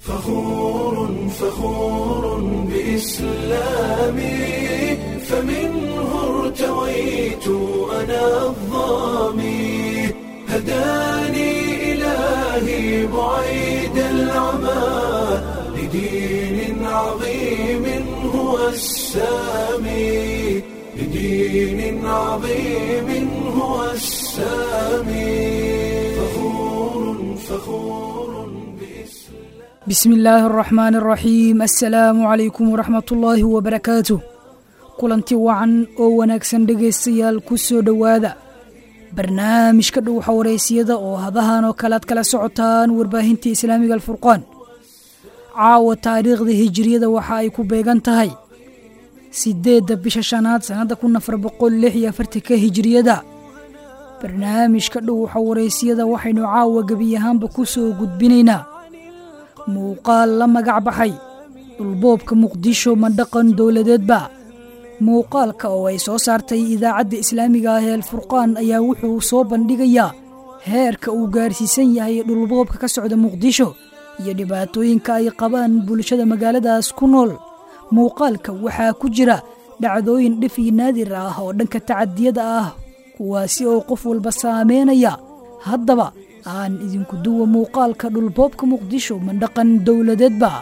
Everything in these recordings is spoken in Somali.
فخور فخور بإسلامي فمنه ارتويت أنا الظامي هداني إلهي بعيد العمى لدين عظيم هو السامي لدين عظيم هو السامي فخور فخور بإسلام بسم illaahi araxmaan araxiim assalaamu calaykum waraxmatullaahi wabarakaatuh kulanti wacan oo wanaagsan dhegaystayaal ku soo dhowaada barnaamijka dhuuxa wareysiyada oo hadahan oo kale ad kala socotaan warbaahinta islaamiga alfurqaan caawa taariikhda hijiriyada waxa ay ku beegan tahay sideedda bisha shanaad sannadda kun afar boqol lix iyo afartanka hijiriyada barnaamijka dhuuxa wareysiyada waxaynu caawa gebi ahaanba ku soo gudbinaynaa muuqaal la magac baxay dhulboobka muqdisho ma dhaqan dowladeedba muuqaalka oo ay soo saartay idaacadda islaamiga ah ee alfurqaan ayaa wuxuu soo bandhigayaa heerka uu gaarsiisan yahay dhulboobka ka socda muqdisho iyo dhibaatooyinka ay qabaan bulshada magaaladaas ku nool muuqaalka waxaa ku jira dhacdooyin dhif iyo naadir ah oo dhanka tacadiyada ah kuwaasi oo qof walba saameynaya haddaba aan idinku duwa muuqaalka dhulboobka muqdisho ma dhaqan dowladeedba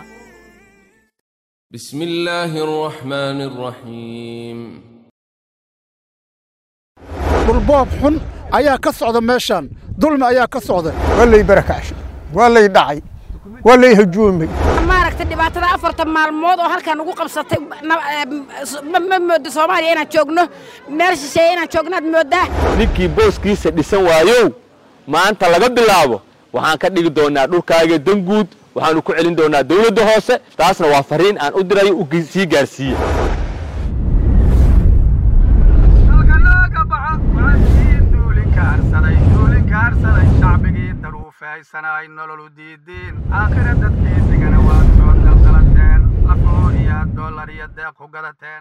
بسم الله الرحمن الرحيم dhulboob xun ayaa ka socda meeshaan dulmi ayaa ka socda waa lay barakacsh waa lay dhacay waa lay hajuumay maaragtay dhibaatada afartan maalmood oo halkan ugu qabsatay ma moodo soomaaliya inaan joogno meel shisheeye inaan joognaad moodaa ninkii booskiisa dhisan waayow maanta laga bilaabo waxaan ka dhigi doonaa dhulkaaga danguud waxaanu ku celin doonaa dawladda hoose taasna waa fariin aan u dirayo u sii gaarsiiye shacbigii daruufaysanay nololu diidiin aakhira dadkii digana waad soo daldalateen lafoo iyo dollar iyo deeq ku gadateen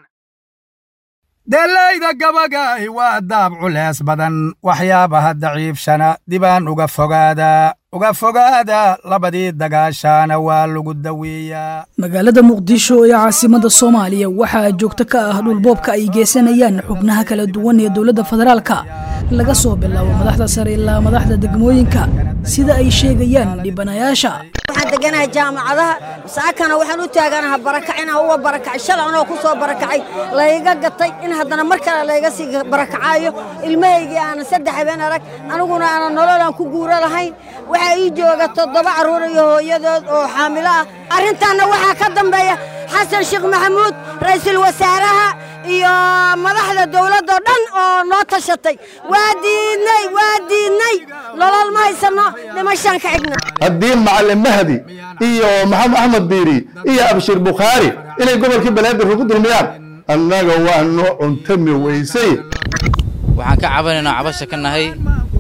deelayda gabagaahi waa daab culees badan waxyaabaha daciifshana dibaan uga fogaada uga fogaada labadii dagaashaana waa lagu daweeyaa magaalada muqdisho ee caasimada soomaaliya waxaa joogto ka ah dhulboobka ay geysanayaan xubnaha kala duwan ee dowladda federaalka laga soo bilaabo madaxda sare ilaa madaxda degmooyinka sida ay sheegayaan dhibanayaasha waxaan deganahay jaamacadaha saakana waxaan u taaganaha barakac inaan uga barakacay shalay anoo ku soo barakacay layga gatay in haddana mar kale layga sii barakacaayo ilmahaygii aanan saddex habeen arag aniguna aanan nololaan ku guuro lahayn waxaa ii jooga toddoba carruur iyo hooyadood oo xaamilo ah arrintaanna waxaa ka dambeeya xasan sheekh maxamuud ra'iisul wasaaraha iyo madaxda dowladdoo dhan oo noo tashatay waa diidnay waa diidnay nolol ma haysanno dhimashaan ka xigna haddii macalin mahdi iyo maxamed axmed biiri iyo abshir bukhaari inay gobolkii banaadir ugu dulmiyaan annaga waa noo cuntami weysay waxaan ka cabanaynaa cabasha ka nahay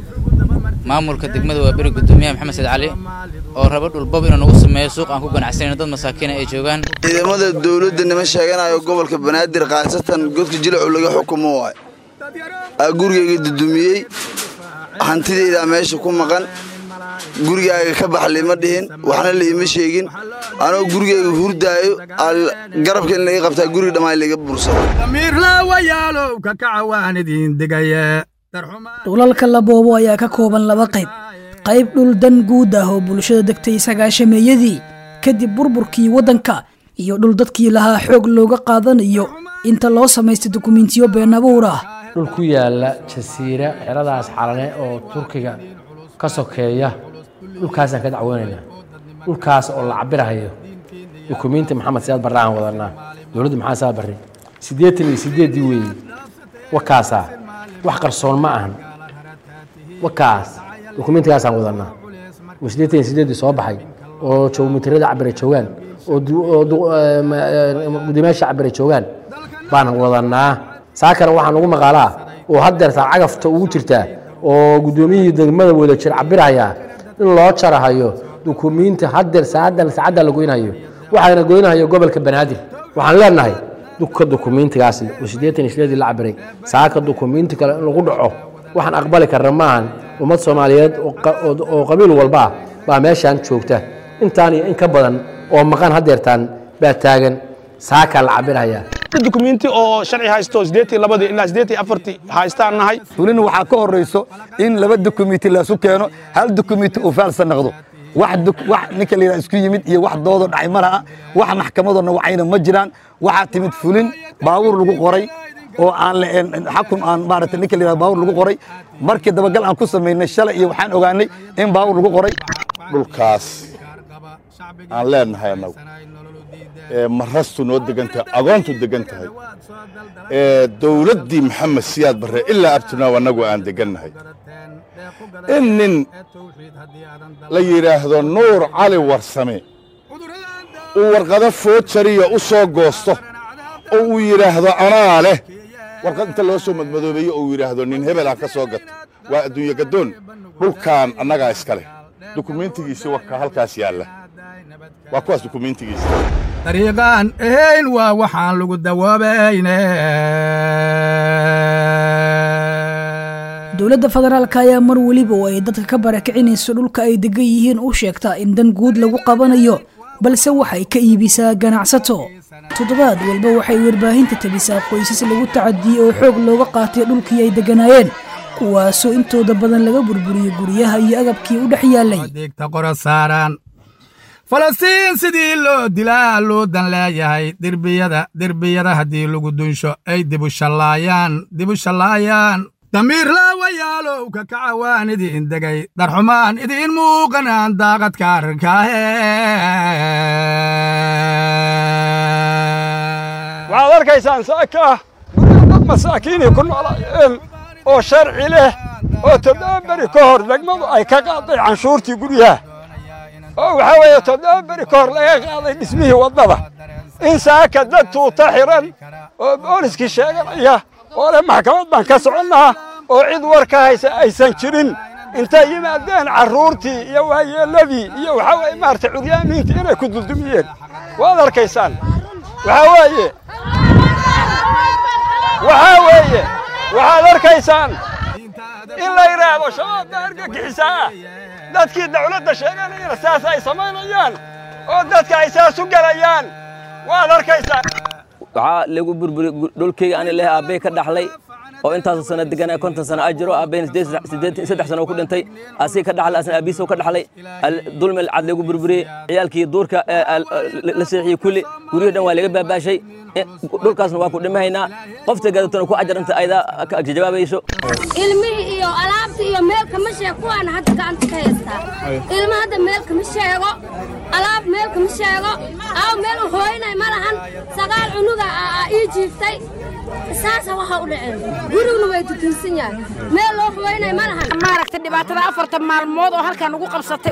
maamulka degmada waa beri gudoomiyaha maxamed said cali oo raba dhulbob inuu nagu sameeyo suuq aan ku ganacsanayno dad masaakiina ay joogaan ciidamada dawladda nima sheeganayo gobolka banaadir khaasatan godka jilacu laga xukumo waay aa gurigayga dudumiyey hantidaydaa meesha ku maqan gurigaaga ka bax lima dhihin waxna liima sheegin anoo gurigayga hurdaayo garabka in laga qabtaa guriga dhammaan laga bursado damiirlaawayaalow ka kaca waan idiin digaye dhulalka la boobo ayaa ka kooban laba qayb qayb dhul dan guud ah oo bulshada degtay sagaashameeyadii kadib burburkii waddanka iyo dhul dadkii lahaa xoog looga qaadanayo inta loo samaystay dukumentiyo been abuur ah dhul ku yaala jasiira xeradaas xalane oo turkiga ka sokeeya dhulkaasaan ka dacweynaynaa dhulkaas oo la cabirahayo dukumiinti maxamed siyaad barre aan wadanaa dowladda maxamed siyaad barre siddeetan iyo siddeeddii weeye wakaasaa wax qarsoon ma ahan wakaas dukumiintigaasaan wadanaa oo siddeetan iyo siddeeddii soo baxay oo jowmitirada cabira joogaan oo guddoomiyaasha cabira joogaan baan wadanaa saakana waxaa nagu maqaalaa oo haddeertaa cagafta ugu jirtaa oo guddoomiyihii degmada wada jir cabirahayaa in loo jarahayo dukumiinti haddeer saacadan saacadda la goynayo waxaana goynahayo gobolka banaadir waxaan leenahay duka dukumiintigaasi oo siddeetan iyo sideedii la cabiray saaka dukumiinti kale in lagu dhaco waxaan aqbali karna maahan ummad soomaaliyeed oo qa- oo- oo qabiil walba ah baa meeshaan joogta intaan iyo in ka badan oo maqan haddeertaan baa taagan saakaa la cabirhayaa dukumenti oo sharci haysto sideetii labadii ilaa sideetii afartii haystaan nahay fulina waxaa ka horrayso in laba dukumenti laisu keeno hal dukumenti uu faalsa noqdo wax ninka la yidhaha isku yimid iyo wax doodo dhacay ma laha wax maxkamadoona wacayna ma jiraan waxaa timid fulin baabuur lagu qoray oo aan xakun aan maarata ninka la yidhaha baabuur lagu qoray markii dabagal aan ku samaynay shalay iyo waxaan ogaanay in baabuur lagu qoray dhulkaas aan leenahay annagu ee marastu noo degan tahay agoontu degan tahay ee dowladdii maxamed siyaad barre ilaa abtinaaw annagu aan degannahay in nin la yidhaahdo nuur cali warsame uu warqado foojariya u soo goosto oo uu yidhaahdo anaa leh warqad inta loo soo madmadoobeeyo oo uu yidhaahdo nin hebel ah ka soo gata waa adduunye gaddoon dhulkan annagaa iska leh dukumentigiisi warka halkaas yaalla waa kuwaas dukumentigiisa dariiqaan ahayn waa waxaan lagu dawoobayne dowladda federaalka ayaa mar weliba oo ay dadka ka barakicinayso dhulka ay degan yihiin u sheegtaa in dan guud lagu qabanayo balse waxay ka iibisaa ganacsato toddobaad walba waxay warbaahinta tabisaa qoysas lagu tacadiyey oo xoog looga qaatay dhulkii ay degganaayeen kuwaasoo intooda badan laga burburiyey guryaha iyo agabkii u dhex yaallay digta qora saaraan falastiin sidii loo dilaa loo dan leeyahay derbiyada derbiyada haddii lagu dunsho ay dibushallaayaan dibushallaayaan damiir laawayaalow ka kacawaan idiin degay darxumaan idiin muuqanaan daaqadka arrinkaahe waxaad arkaysaan saaka guryo dad masaakiinii ku noolaayeen oo sharci leh oo toddoba beri ka hor degmadu ay ka qaaday canshuurtii guryaha oo waxaa weeye toddoba beri ka hor laga qaaday dhismihii waddada in saaka dad tuuta xiran oo booliskii sheeganaya oo leh maxkamad baan ka soconnaa oo cid war ka haysa aysan jirin intay yimaadeen carruurtii iyo waayeelladii iyo waxaa weeye maaragtay curyaamiintii inay ku duldumiyeen waad arkaysaan waxaa weeye waxaa weeye waxaad arkaysaan in la yidhaahdo shabaabda argagixisaa dadkii dawladda sheeganayana saas ay samaynayaan oo dadka ay saas u gelayaan waad arkaysaan waxaa lagu burburi dhulkayga ani leh aabbay ka dhaxlay oo intaasoo sano deganaa konton sano ajiro aabbayna saddex sano ku dhintay asii ka dhaxlay asna aabiisoo ka dhaxlay dulmi cad lagu burburiyey ciyaalkii duurka la seexiyey kulli guryihii dhan waa laga baabaashay dhulkaasna waa ku dhimahaynaa qofta gadatona ku ajar inta ayda ka jawaabayso ilmihii iyo alaabtii iyo meel kama sheeg kuwaana hadda gacanta ka haystaa ilma hadda meel kama sheego alaab meel kama sheego aw meel u hooynay ma lahan sagaal cunuga ii jiiftay saasa waxa u dhaceen guriguna way tutunsan yahay meel loo hooynay ma lahan maaragtay dhibaatada afartan maalmood oo halkan ugu qabsatay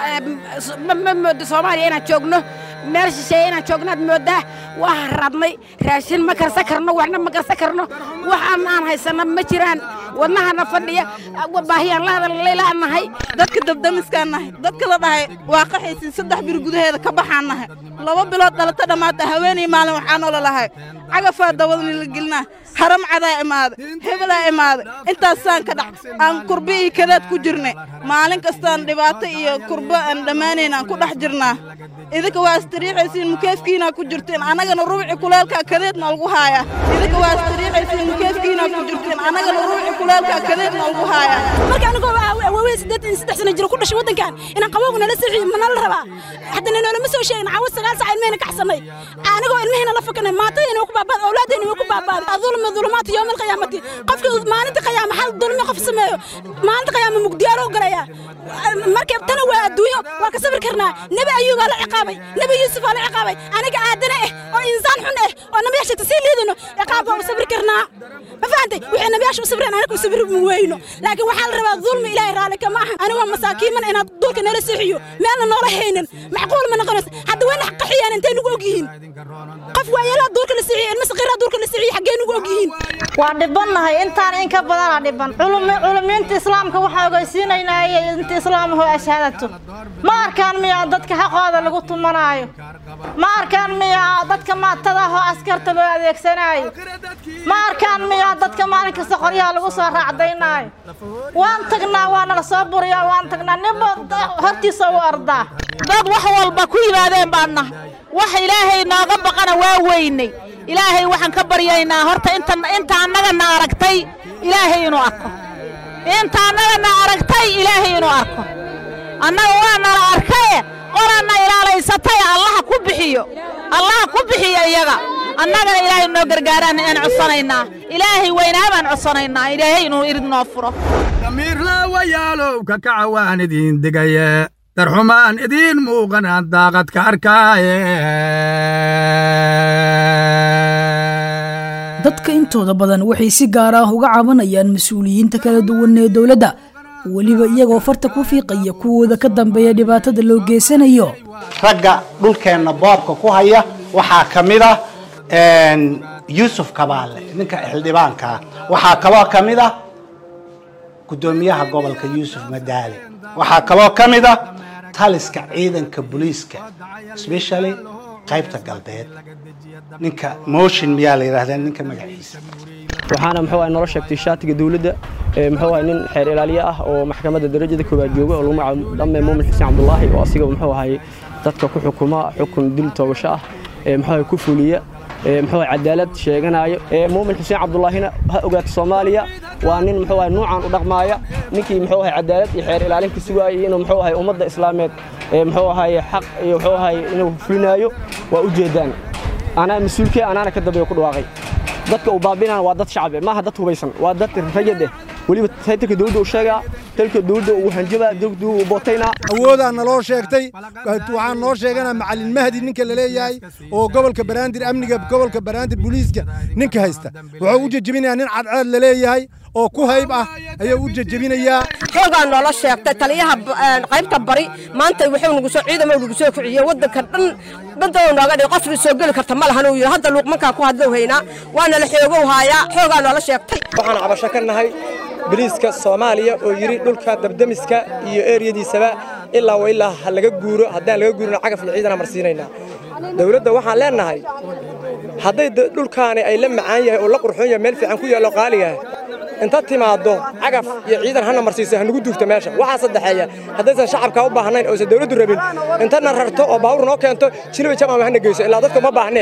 ma moodo soomaaliya inaan joogno meel shisheeye inaan joogno aad moodaa waa radnay raashin ma karsan karno waxna ma karsan karno waxaan aan haysanna ma jiraan wadnahana fadhiya baahiyaan la hadallaylaan nahay dadka dabdamiskaan nahay dadka la dhahay waa qaxaysin saddex bir gudaheeda ka baxaan nahay laba bilood dhalata dhammaata haweenay maalin waxaa noola lahay cagafaa dawadni la gelinaa haram cadaa imaaday hebelaa imaaday intaasaan ka dhac aan kurba iyo kadaad ku jirnay maalin kastaan dhibaato iyo kurba aan dhammaanayn aan ku dhex jirnaa idinka waa istariixaysiin mukeefkiinaa ku jirteen annagana rubuci kuleelkaa kadeedna lagu haayaa idinka waa istariixaysiin mukeefkiinaa ku jirteen annagana rubuci kuleelkaa kadeedna lagu haayaa marka anigoo waaweyn siddeetan iyo saddex sano jiro ku dhashay waddankan inaan qabowga nala sii ma nala rabaa haddana noolama soo sheegin caawa sagaal sac ilmahayna kacsanay anigoo ilmahayna la fakanay maatadayna ku baabaad awlaadayna way ku baabaaday adulma dulumaati yowma alqiyaamati qofka maalinta qiyaama hal dulmi qof sameeyo maalinta qiyaama mugdiyaaroo galaya marka tana waa adduunyo waa ka sabir karnaa nebi ayuub aa la ciqaabay nebi yuusuf aa la ciqaabay aniga aadana eh oo insaan xun eh oo nabiyaasha sii liidano ciqaab waa u sabir karnaa ma fahantay wixii nabiyaasha u sabreen anaga u sabri ma weyno laakiin waxaa la rabaa dulmi ilaahay raalli kama aha aniga waa masaakiiman inaad dulka nala seexiyo meelna noola haynin macquul ma noqonayso hadda wayna qaxiyaan intay nagu ogyihiin qof waayeelaa duurka la seexiyo ilma saqiiraa duurka la seexiyo xaggee nagu ogyihiin yihiin waa dhibannahay intaan in ka badana dhiban culumiinta islaamka waxaa ogeysiinaynaa inta islaamahoo ashaadato ma arkaan miyaa dadka xaqooda lagu tumanaayo ma arkaan miyaa dadka maatadahoo askarta loo adeegsanaayo ma arkaan miyaa dadka maalin kasta qoryaha lagu soo raacdaynaayo waan tagnaa waa nala soo buriyaa waan tagnaa ninba hortiisa u ordaa dad wax walba ku yimaadeen baan nahay wax ilaahay nooga baqana waa weynay ilaahay waxaan ka baryaynaa horta inta inta annagana aragtay ilaahay inuu arko inta annagana aragtay ilaahay inuu arko annaga waa nala arkaye qoranna ilaalaysatay allaha ku bixiyo allaha ku bixiyo iyaga annagana ilaahay noo gargaaraan aan codsanaynaa ilaahay weynaa baan codsanaynaa ilaahay inuu irid noo furo damiirlaawayaalow ka kaca waan idiin digaye darxumaan idiin muuqanaan daaqad ka arkaaye dadka intooda badan waxay si gaar ah uga cabanayaan mas-uuliyiinta kala duwan ee dowladda weliba iyagoo farta ku fiiqaya kuwooda ka dambeeya dhibaatada loo geysanayo ragga dhulkeenna boobka ku haya waxaa ka mid ah yuusuf kabaale ninka xildhibaanka ah waxaa kaloo ka mid ah guddoomiyaha gobolka yuusuf madaale waxaa kaloo ka mid ah taliska ciidanka booliiska especially qaybta galbeed ninka motion miyaa la yidhaahdaa ninka magaciisa waxaana muxuu ahay nolol sheegtay shaatiga dawladda muxuu ahay nin xeer ilaaliye ah oo maxkamadda darajada koowaad jooga oo lagu magacaabo dhamme muumin xuseen cabdulaahi oo asiga muxuu ahay dadka ku xukuma xukun dil toogasho ah muxuu ahay ku fuliya muxuu ahay cadaalad sheeganayo muumin xuseen cabdullaahina ha ogaato soomaaliya waa nin muxuu ahay nuucan u dhaqmaaya ninkii muxuu ahay cadaalad iyo xeer ilaalin ka sugaayay inuu muxuu ahay ummadda islaameed muxuu ahay xaq iyo muxuu ahay inuu fulinaayo waa u jeedaan anaa mas-uulkee anaana ka dambeeya ku dhawaaqay dadka uu baabinaan waa dad shacab maaha dad hubaysan waa dad rayad eh weliba saytanka dowladda uu sheegaa talka dowladda uu hanjabaa dowladda uu bootaynaa awoodaa naloo sheegtay waxaan noo sheeganaa macalin mahdi ninka la leeyahay oo gobolka baraandir amniga gobolka baraandir booliiska ninka haysta wuxuu u jejebinayaa nin cadceed la leeyahay oo ku hayb ah ayuu u jejebinayaa xoogaa noola sheegtay taliyaha qaybta bari maanta wuxuu nagu soo ciidamo nagu soo kiciyey waddanka dhan badoo nooga dhig qofna soo geli karta ma lahan uu yidhi hadda luuqmankaa ku hadlow haynaa waana la xoogow haayaa xoogaa noola sheegtay waxaan cabasho ka nahay boliiska soomaaliya oo yidhi dhulka dabdemiska iyo eeriyadiisaba ilaa wa ilaa ha laga guuro haddaan laga guurina cagaf iyo ciidana marsiinaynaa dowladda waxaan leennahay hadday dhulkaani ay la macaan yahay oo la qurxoon yahay meel fiican ku yaallo qaali yahay inta timaaddo cagaf iyo ciidan hana marsiiso hanugu duugto meesha waxaa saddexeeya haddaysan shacabka u baahnayn oosan dowladdu rabin intana rarto oo baawur noo keento jiliba jamaama hana geyso ilaa dadka ma baahnee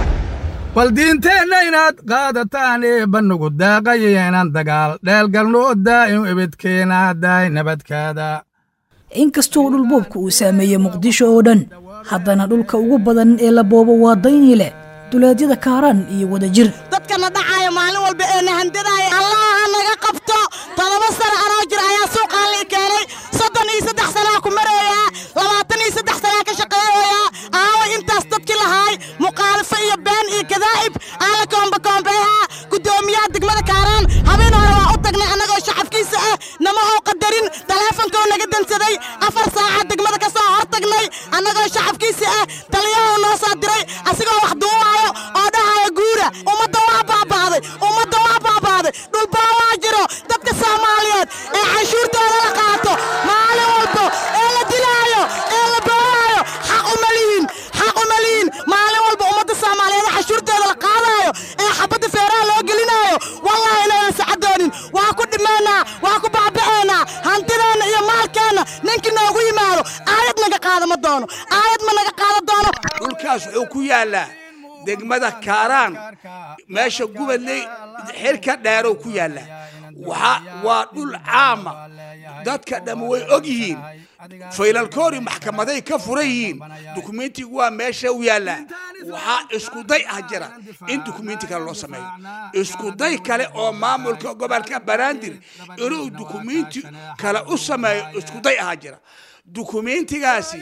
bal diinteenna inaad qaadataan eebba nugu daaqaya inaan dagaal dheelgalno daa'im ebedkeena daay nabadkaada inkastoo dhulboobka uu saameeyey muqdisho oo dhan haddana dhulka ugu badan ee la boobo waa dayni leh duleedyada kaaraan iyo wadajir dadkana dhacaya maalin walba ee na handadaaya allaha naga qabto todoba sano anoo jir ayaa suuqaan lii keenay soddon iyo saddex sanaa ku marayaa labaatan iyo saddex sanaa ka shaqeeyayaa aaway intaas dadkii lahaay muqaalifo iyo been iyo kadaa'ib aan la koombakoombeehaa guddoomiyaha degmada kaaraan habeen hore waa u tagnay annagoo shacabkiisa ah nama oo qadarin taleefonkoo naga dansaday afar saaca degmada ka soo hor tagnay annagoo shacabkiisa ah taliyahoo noo soo diray asigoo wax duubaayo oo dhahaya guura ummadda waa baaba'day ummadda waa baaba'day dhulbaa waa jiro dadka soomaaliyeed ee canshuurtooda la qaato maalin walbo ee la dilaayo ee la booyaayo xaq uma lihin xaq uma lihin maalin walba ummadda soomaaliyeed canshuurtooda la qaadaayo ee xabadda feeraha loo gelinaayo wallahi inaynan sacadoonin waa ku dhimaynaa waa ku baaba'aynaa hantideenna iyo maalkeenna ninkii noogu yimaado aayad naga qaada ma doono aayad ma naga qaada doono dhulkaas wuxuu ku yaallaa degmada kaaraan meesha gubadley xilka dheerow ku yaallaa waxa waa dhul caama dadka dhamma way og yihiin faylalkoori maxkamaday ka furan yihiin dukumentigu waa meesha u yaallaa waxaa iskuday ah jira in dukumenti kale loo sameeyo iskuday kale oo maamulka gobolka baraandir inuu dukumenti kale u sameeyo iskuday ah jira dukumentigaasi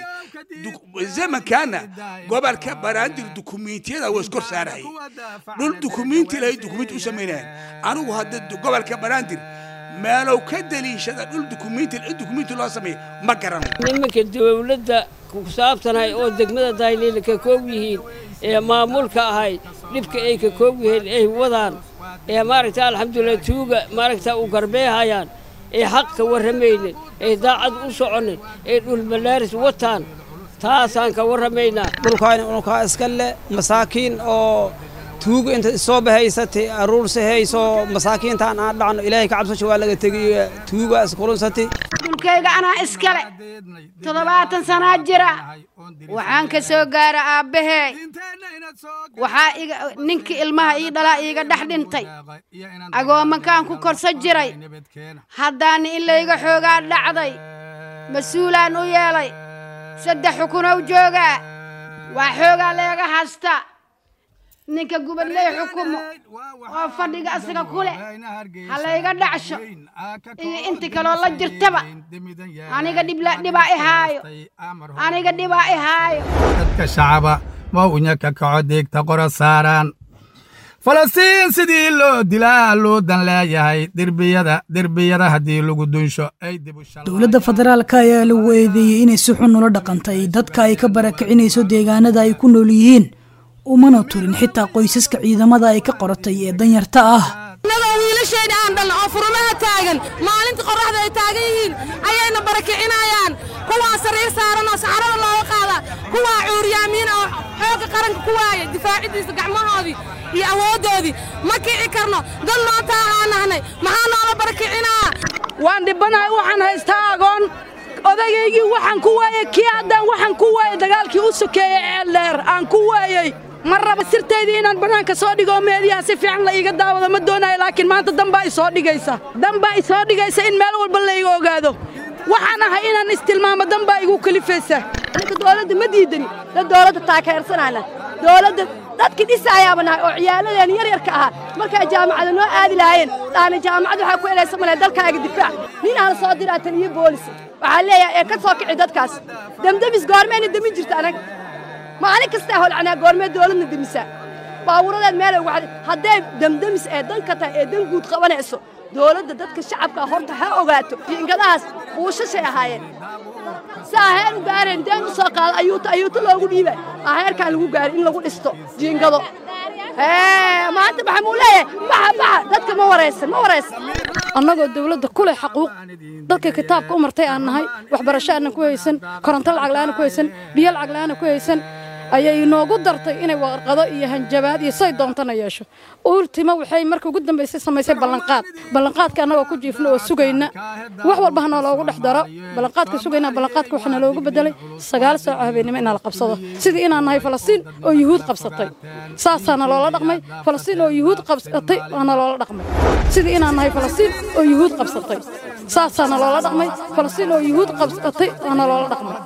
zamankaana gobolka baraandir dukumentiyada waa iskor saarahaya dhul dukumenti lahay dukumenti u samaynayan anigu hadda gobolka baraandir meelow ka deliishada dhul dukumiinti cid dukumiinti loo sameeyo ma garano nimanka dawladda ku saabsanay oo degmada daayliila ka koob yihiin ee maamulka ahay dhibka ay ka koob yihiin ay wadaan ee maaragta alxamdulilah tuuga maaragta u garbeehayaan ee xaq ka warramaynin ee daacad u soconin ee dhulbalaaris wataan taasaan ka warramaynaa dhulkaani unukaa iska le masaakiin oo tuuga inta soo bahaysatay aruursi hayso masaakiintaan aan dhacno ilaahay ka cabsasho waa laga tegiyo tuuga isqulunsatay dhulkayga anaa iskale toddobaatan sanaa jira waxaan ka soo gaara aabbahey waxaa iga ninkii ilmaha ii dhalaa iiga dhex dhintay agoomankaan ku korsan jiray haddaana in layga xoogaa dhacday mas-uulaan u yeelay saddex xukunow joogaa waa xoogaa leega hasta ninka gubadley xukumo oo fadhiga asiga ku leh ha layga dhacsho iyo inti kaloo la jirtaba aniga dhibaa i haayo aniga dhibaa i haayo dadka shacaba waa unya ka kaco deegta qora saaraan falastiin sidii loo dilaa loo dan leeyahay derbiyada derbiyada haddii lagu dunsho ay dowladda federaalka ayaa lagu eedeeyey inay si xun ula dhaqantay dadka ay ka barakicinayso deegaanada ay ku nool yihiin umana turin xitaa qoysaska ciidamada ay ka qoratay ee danyarta ah innagoo wiilashayna aan dhalna oo furumaha taagan maalinta qorraxda ay taagan yihiin ayayna barakicinayaan kuwaa sariir saaran oo saxarada looga qaada kuwaa cuuryaamiin oo xoogga qaranka ku waaya difaaciddiisa gacmahoodii iyo awooddoodii ma kici karno dad maanta ahaan nahnay maxaa noola barakicinaa waan dhibanahay waxaan haystaa agoon odayaygii waxaan ku waayey kii haddaan waxaan ku waayey dagaalkii u sokeeyey ceeldheer aan ku waayey ma raba sirtaydii inaan bannaanka soo dhigo meediyaha si fiican la iiga daawado ma doonayo laakiin maanta danbaa isoo dhigaysa danbaa isoo dhigaysa in meel walba la iga ogaado waxaan ahay inaan istilmaamo danbaa igu kalifaysa ninka dowladda ma diidani dad dowladda taageersanayna dowladda dadkii dhisayaaba nahay oo ciyaaladeen yaryarka ahaa markaa jaamacada noo aadi lahaayeen dhaana jaamacad waxaa ku elaysa male dalkaaga difaac nin aan soo diraa taliyo boolis waxaa leeyahay ee ka soo kici dadkaas demdemis goormeyna demin jirta anag maalin kastaa holcanaa goormee dowladna demisaa baawuradeed meelay uga xadi hadday demdemis ee danka tahay ee dan guud qabanayso dowladda dadka shacabka horta ha ogaato jiingadahaas buushashay ahaayeen si aheer u gaareen deen u soo qaada ayuuta ayuuta loogu dhiibay aheerkaan lagu gaaray in lagu dhisto jiingado maanta maxaa muu leeyahay baxa baxa dadka ma waraysan ma waraysan annagoo dawladda ku leh xaquuq dadka kitaabka u martay aan nahay waxbarasho aanan ku haysan koronto lacag la'aana ku haysan biyo lacag la'aana ku haysan ayay inoogu dartay inay warqado iyo hanjabaad iyo say doontana yeesho ultima waxay marka ugu dambaysay samaysay ballanqaad ballanqaadka annagoo ku jiifna oo sugayna wax walba ha nooloogu dhex daro ballanqaadka sugayna ballanqaadka waxaa naloogu bedelay sagaal saaco habeennimo inaa la qabsado sidii inaan nahay falastiin oo yuhuud qabsatay saasaana loola dhaqmay falastiin oo yuhuud qabsatay waana loola dhaqmay sidii inaan nahay falastiin oo yuhuud qabsatay saasaana loola dhaqmay falastiin oo yuhuud qabsatay waana loola dhaqmay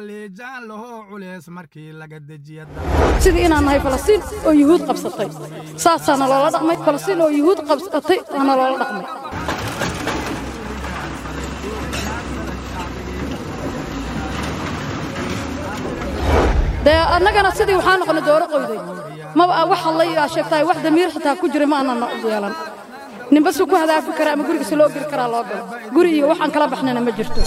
sidii inaan nahay falastiin oo yuhuud qabsatay saasaana loola dhaqmay falastiin oo yuhuud qabsatay waana loola dhaqmay dee annagana sidii waxaa noqonay dooro qoyday maba wax hadlay aa sheegtahay wax damiir xitaa ku jira ma aanan yeelan ninba suu ku hadaafi karaa ama gurigiisa loo geli karaa loo galo guri iyo waxaan kala baxnayna ma jirto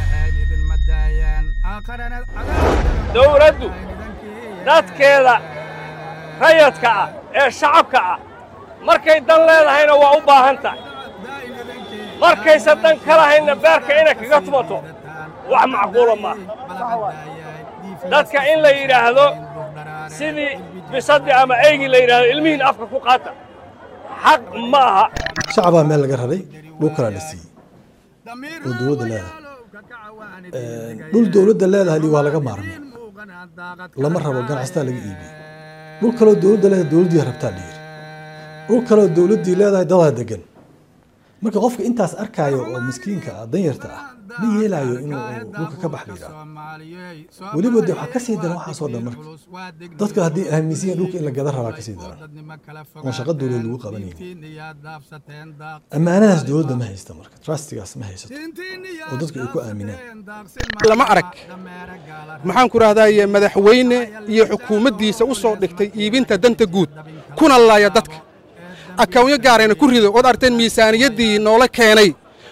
dawladdu dadkeeda rayadka ah ee shacabka ah markay dan leedahayna waa u baahan tahay markayse dan ka lahaynna beerka inay kaga tumato wax macquula maaha dadka in la yidhaahdo sidii bisaddi ama eygii la yidhaahdo ilmihiin afka ku qaata xaq ma aha shacabaa meel laga raray dhul kalaa la siiyey oo dowladda leedahay dhul dowladda leedahay waa laga maarmay lama rabo ganacsataa laga iibiyey dhul kaloo dowladda leedahay dowladdii rabtaa la yidhi dhul kaloo dowladdii leedahay dadaa degan marka qofka intaas arkaayo oo miskiinka ah danyarta ah ma yeelaayo inuu dhulka ka bax la yidhaaho weliba de waxaa kasii daran waxaasoo dhan marka dadka haddii aaminsiyan dhulka in la gada rabaa kasii daran oon shaqa dowlad lagu qabanaynin ammaanadaas dowladda ma haysta marka trustigaas ma haysato oo dadku ay ku aaminaan lama arag maxaan ku rahdaye madaxweyne iyo xukuumaddiisa u soo dhigtay iibinta danta guud kuna laaya dadka akawnyo gaarayna ku rido ood arteen miisaaniyaddii noola keenay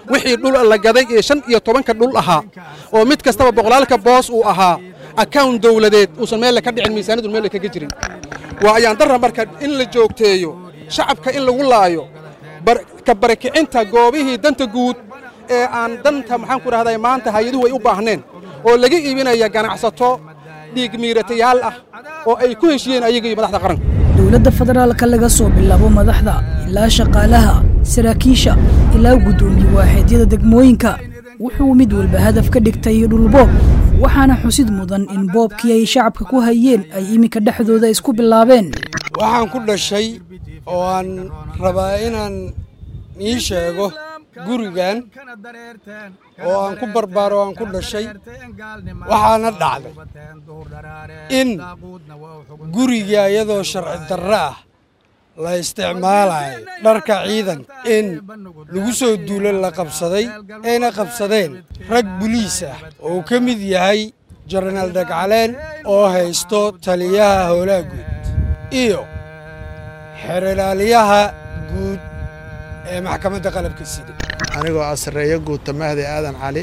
wixii dhul la gaday ee shan iyo tobanka dhul ahaa oo mid kastaba boqolaalka boos uu ahaa akawn dowladeed uusan meelle ka dhicin miisaaniyadu meelle kaga jirin waa ayaan darra marka in la joogteeyo shacabka in lagu laayo ka barakicinta goobihii danta guud ee aan danta maxaan ku dhahday maanta hay-aduhu ay u baahneen oo laga iibinaya ganacsato dhiig miiratayaal ah oo ay ku heshiyeen ayaga iyo madaxda qaranka dowladda federaalka laga soo bilaabo madaxda ilaa shaqaalaha saraakiisha ilaa guddoomiye waaxeedyada degmooyinka wuxuu mid walba hadaf ka dhigtay dhulboob waxaana xusid mudan in boobkii ay shacabka ku hayeen ay iminka dhexdooda isku bilaabeen waxaan ku dhashay oo aan rabaa inaan ii sheego gurigan oo aan ku barbaaro aan ku dhashay waxaana dhacday in guriga iyadoo sharci darro ah la isticmaalayo dharka ciidanka in lagu soo duulo la qabsaday ayna qabsadeen rag buliis ah oo uu ka mid yahay jenaraal dhagcaleen oo haysto taliyaha howlaha guud iyo xeralaaliyaha guud ee maxkamadda qalabka sida anigoo ah sarreeyo guuta mahdi aadan cali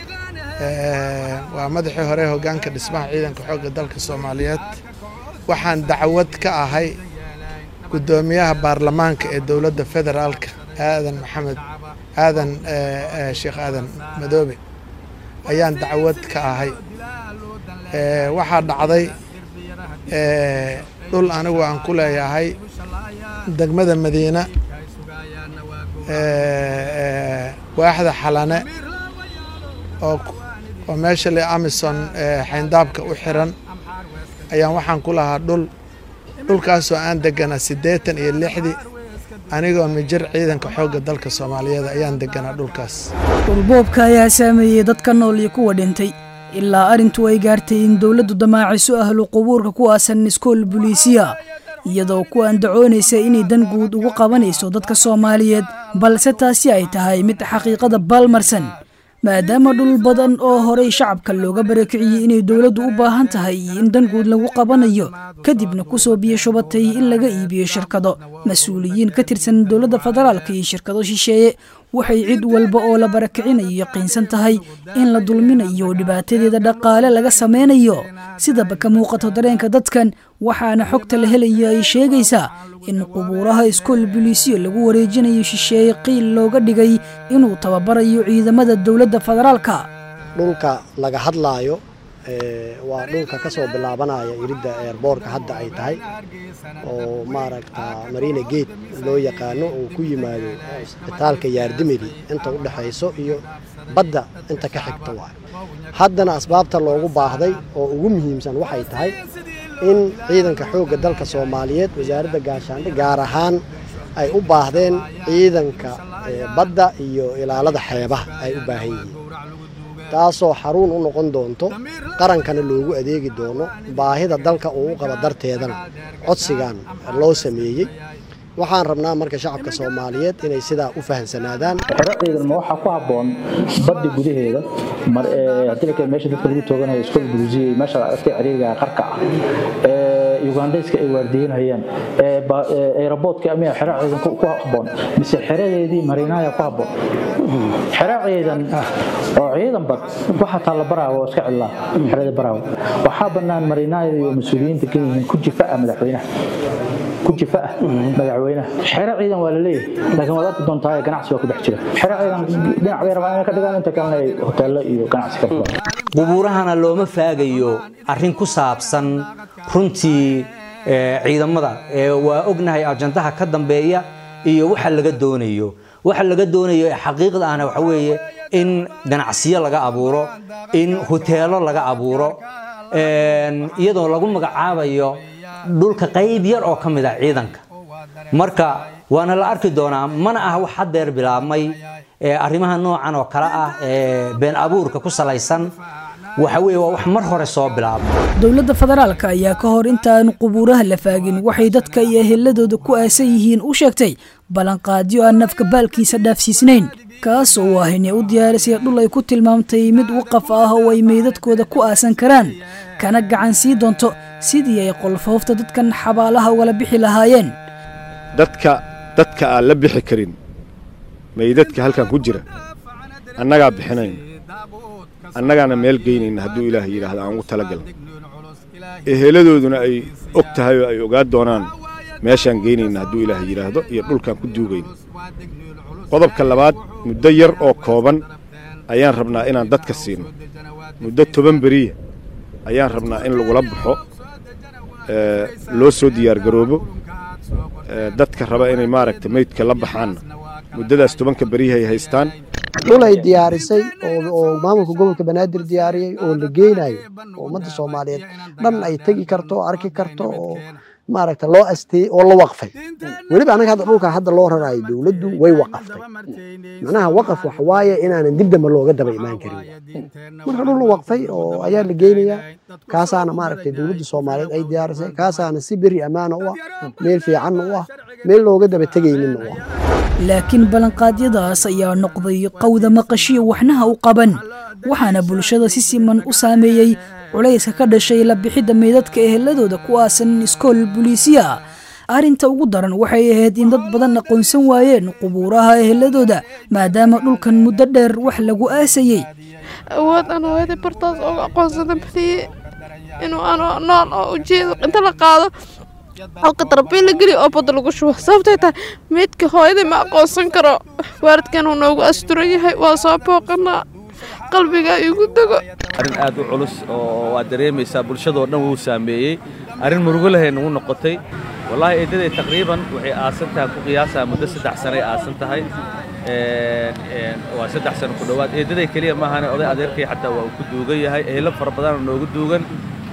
waa madaxii hore hoggaanka dhismaha ciidanka xoogga dalka soomaaliyeed waxaan dacwad ka ahay guddoomiyaha baarlamaanka ee dowladda federaalka aadan maxamed aadan sheekh aadan madoobe ayaan dacwad ka ahay waxaa dhacday dhul anigu aan ku leeyahay degmada madiina waaxda xalane oo meesha le amison xayndaabka u xiran ayaan waxaan ku lahaa dhul dhulkaasoo aan deganaa siddeetan iyo lixdii anigoo mijir ciidanka xoogga dalka soomaaliyeed ayaan deganaa dhulkaas dhulboobka ayaa saameeyey dadka nool iyo kuwa dhintay ilaa arrintu ay gaartay in dowladdu damaaciso ahlu qubuurka ku aasan iskool buliisiya iyadoo ku andacoonaysa inay dan guud ugu qabanayso dadka soomaaliyeed balse taasi ay tahay mid xaqiiqada baalmarsan maadaama dhul badan oo horey shacabka looga barakiciyey inay dowladdu u baahan tahay iyo in dan guud lagu qabanayo kadibna kusoo biyo shubatay in laga iibiyo shirkado mas-uuliyiin ka tirsan dowladda federaalka iyo shirkado shisheeye waxay cid walba oo la barakicinayo yaqiinsan tahay in la dulminayo dhibaatadeeda dhaqaale laga sameynayo sidaba ka muuqato dareenka dadkan waxaana xogta la helayo ay sheegaysaa in qubuuraha iskool buliisiyo lagu wareejinayo shisheeye qiil looga dhigay inuu tababarayo ciidamada dowladda federaalka dhulka laga hadlaayo waa dhulka ka soo bilaabanaya iridda eerboorka hadda ay tahay oo maaragta marina gate loo yaqaano uu ku yimaado isbitaalka yaardimidi inta u dhexayso iyo badda inta ka xigta waay haddana asbaabta loogu baahday oo ugu muhiimsan waxay tahay in ciidanka xoogga dalka soomaaliyeed wasaaradda gaashaandhe gaar ahaan ay u baahdeen ciidanka badda iyo ilaalada xeebaha ay u baahan yihiin taasoo xaruun u noqon doonto qarankana loogu adeegi doono baahida dalka uu u qabo darteedana codsigan loo sameeyey waxaan rabnaa marka shacabka soomaaliyeed inay sidaa u fahamsanaadaan xero ciidan ma waxaa ku habboon badda gudaheeda haddii meesha dadka lagu tooganayo iskool burusiya meesha aragtay ciriiriga qarka ah ugandayska ay waardiyenayaan aeroboodka amiya xero ciidan ku habboon mise xeradeedii mariinaaya ku habboon xero ciidan oo ciidan bad waxaa taalla baraawo oo iska cidlaa xerada baraawo waxaa bannaan mariinaayada iyo mas-uuliyiinta ka yihiin ku jifa ah madaxweynaha ku jifa ah madaxweynaha xero ciidan waa la leeyahay laakiin waad arki doontaa ganacsi waa ku dhex jira xero ciidan dhinac bay rabaan inay ka dhigaan inta kalena ay hoteello iyo ganacsi ka fulaan qubuurahana looma faagayo arrin ku saabsan runtii ciidamada waa ognahay ajandaha ka dambeeya iyo waxa laga doonayo waxa laga doonayo ee xaqiiqda ahna waxa weeye in ganacsiyo laga abuuro in hoteelo laga abuuro iyadoo lagu magacaabayo dhulka qayb yar oo ka mid ah ciidanka marka waana la arki doonaa mana ah wax haddeer bilaabmay arrimaha noocan oo kale ah ee been abuurka ku salaysan waxa weeye waa wax mar hore soo bilaabmay dowladda federaalka ayaa ka hor intaan qubuuraha la faagin waxay dadka iyo eheladooda ku aasan yihiin u sheegtay ballanqaadyo aan nafka baalkiisa dhaafsiisnayn kaas oo ah inay u diyaarisay dhul ay ku tilmaamtay mid waqaf ah oo ay meydadkooda ku aasan karaan kana gacan sii doonto sidii ay qolfoofta dadkan xabaalaha ugala bixi lahaayeen dadka dadka aan la bixi karin meydadka halkan ku jira annagaa bixinayna annagaana meel geynayna hadduu ilaahay yidhaahdo aan ugu talagalna eheladooduna ay og tahay oo ay ogaa doonaan meeshaan geynayna hadduu ilaahay yidhaahdo iyo dhulkaan ku duugayna qodobka labaad muddo yar oo kooban ayaan rabnaa inaan dadka siino muddo toban beriya ayaan rabnaa in lagula baxo loo soo diyaargaroobo dadka raba inay maaragta meydka la baxaanna muddadaas tobanka beriyahay haystaan dhul ay diyaarisay oo maamulka gobolka banaadir diyaariyey oo la geynayo oo ummadda soomaaliyeed dhan ay tegi karto oo arki karto oo maaragta loo asteeyey oo la waqfay weliba anaga hadda dhulkan hadda loo raraayo dowladdu way waqaftay macnaha waqaf waxa waaye inaanan dib dambe looga daba imaan karin marka dhul la waqfay oo ayaa la geynayaa kaasaana maaragtay dowladda soomaaliyeed ay diyaarisay kaasaana si beri ammaana u ah meel fiicanna u ah meel looga daba tegayninna u ah laakiin ballanqaadyadaas ayaa noqday qawda maqashiya waxnaha u qaban waxaana bulshada si siman u saameeyey culayska ka dhashay la bixidda meydadka eheladooda ku aasan iskool buliisiya arrinta ugu daran waxay ahayd in dad badan aqoonsan waayeen qubuuraha eheladooda maadaama dhulkan muddo dheer wax lagu aasayey awood aan hooyada bartaas uga aqoonsada badiye inuu ano nool oo ujeedo inta la qaado halka darbiin la geliyo oo badda lagu shubo sababtay tahay meydka hooyadii ma aqoonsan karo waalidkan uu noogu asturan yahay waa soo booqanaa qalbiga igu dego arrin aad u culus oo waad dareemaysaa bulshadoo dhan wuu saameeyey arrin murugo lahay nagu noqotay wallaahi eedaday taqriiban waxay aasan tahay ku qiyaasaa muddo saddex sanay aasan tahay waa saddex sano ku dhowaad eedaday keliya maahane oday adeerkay xataa waa uu ku duugan yahay ehlo fara badanoo noogu duugan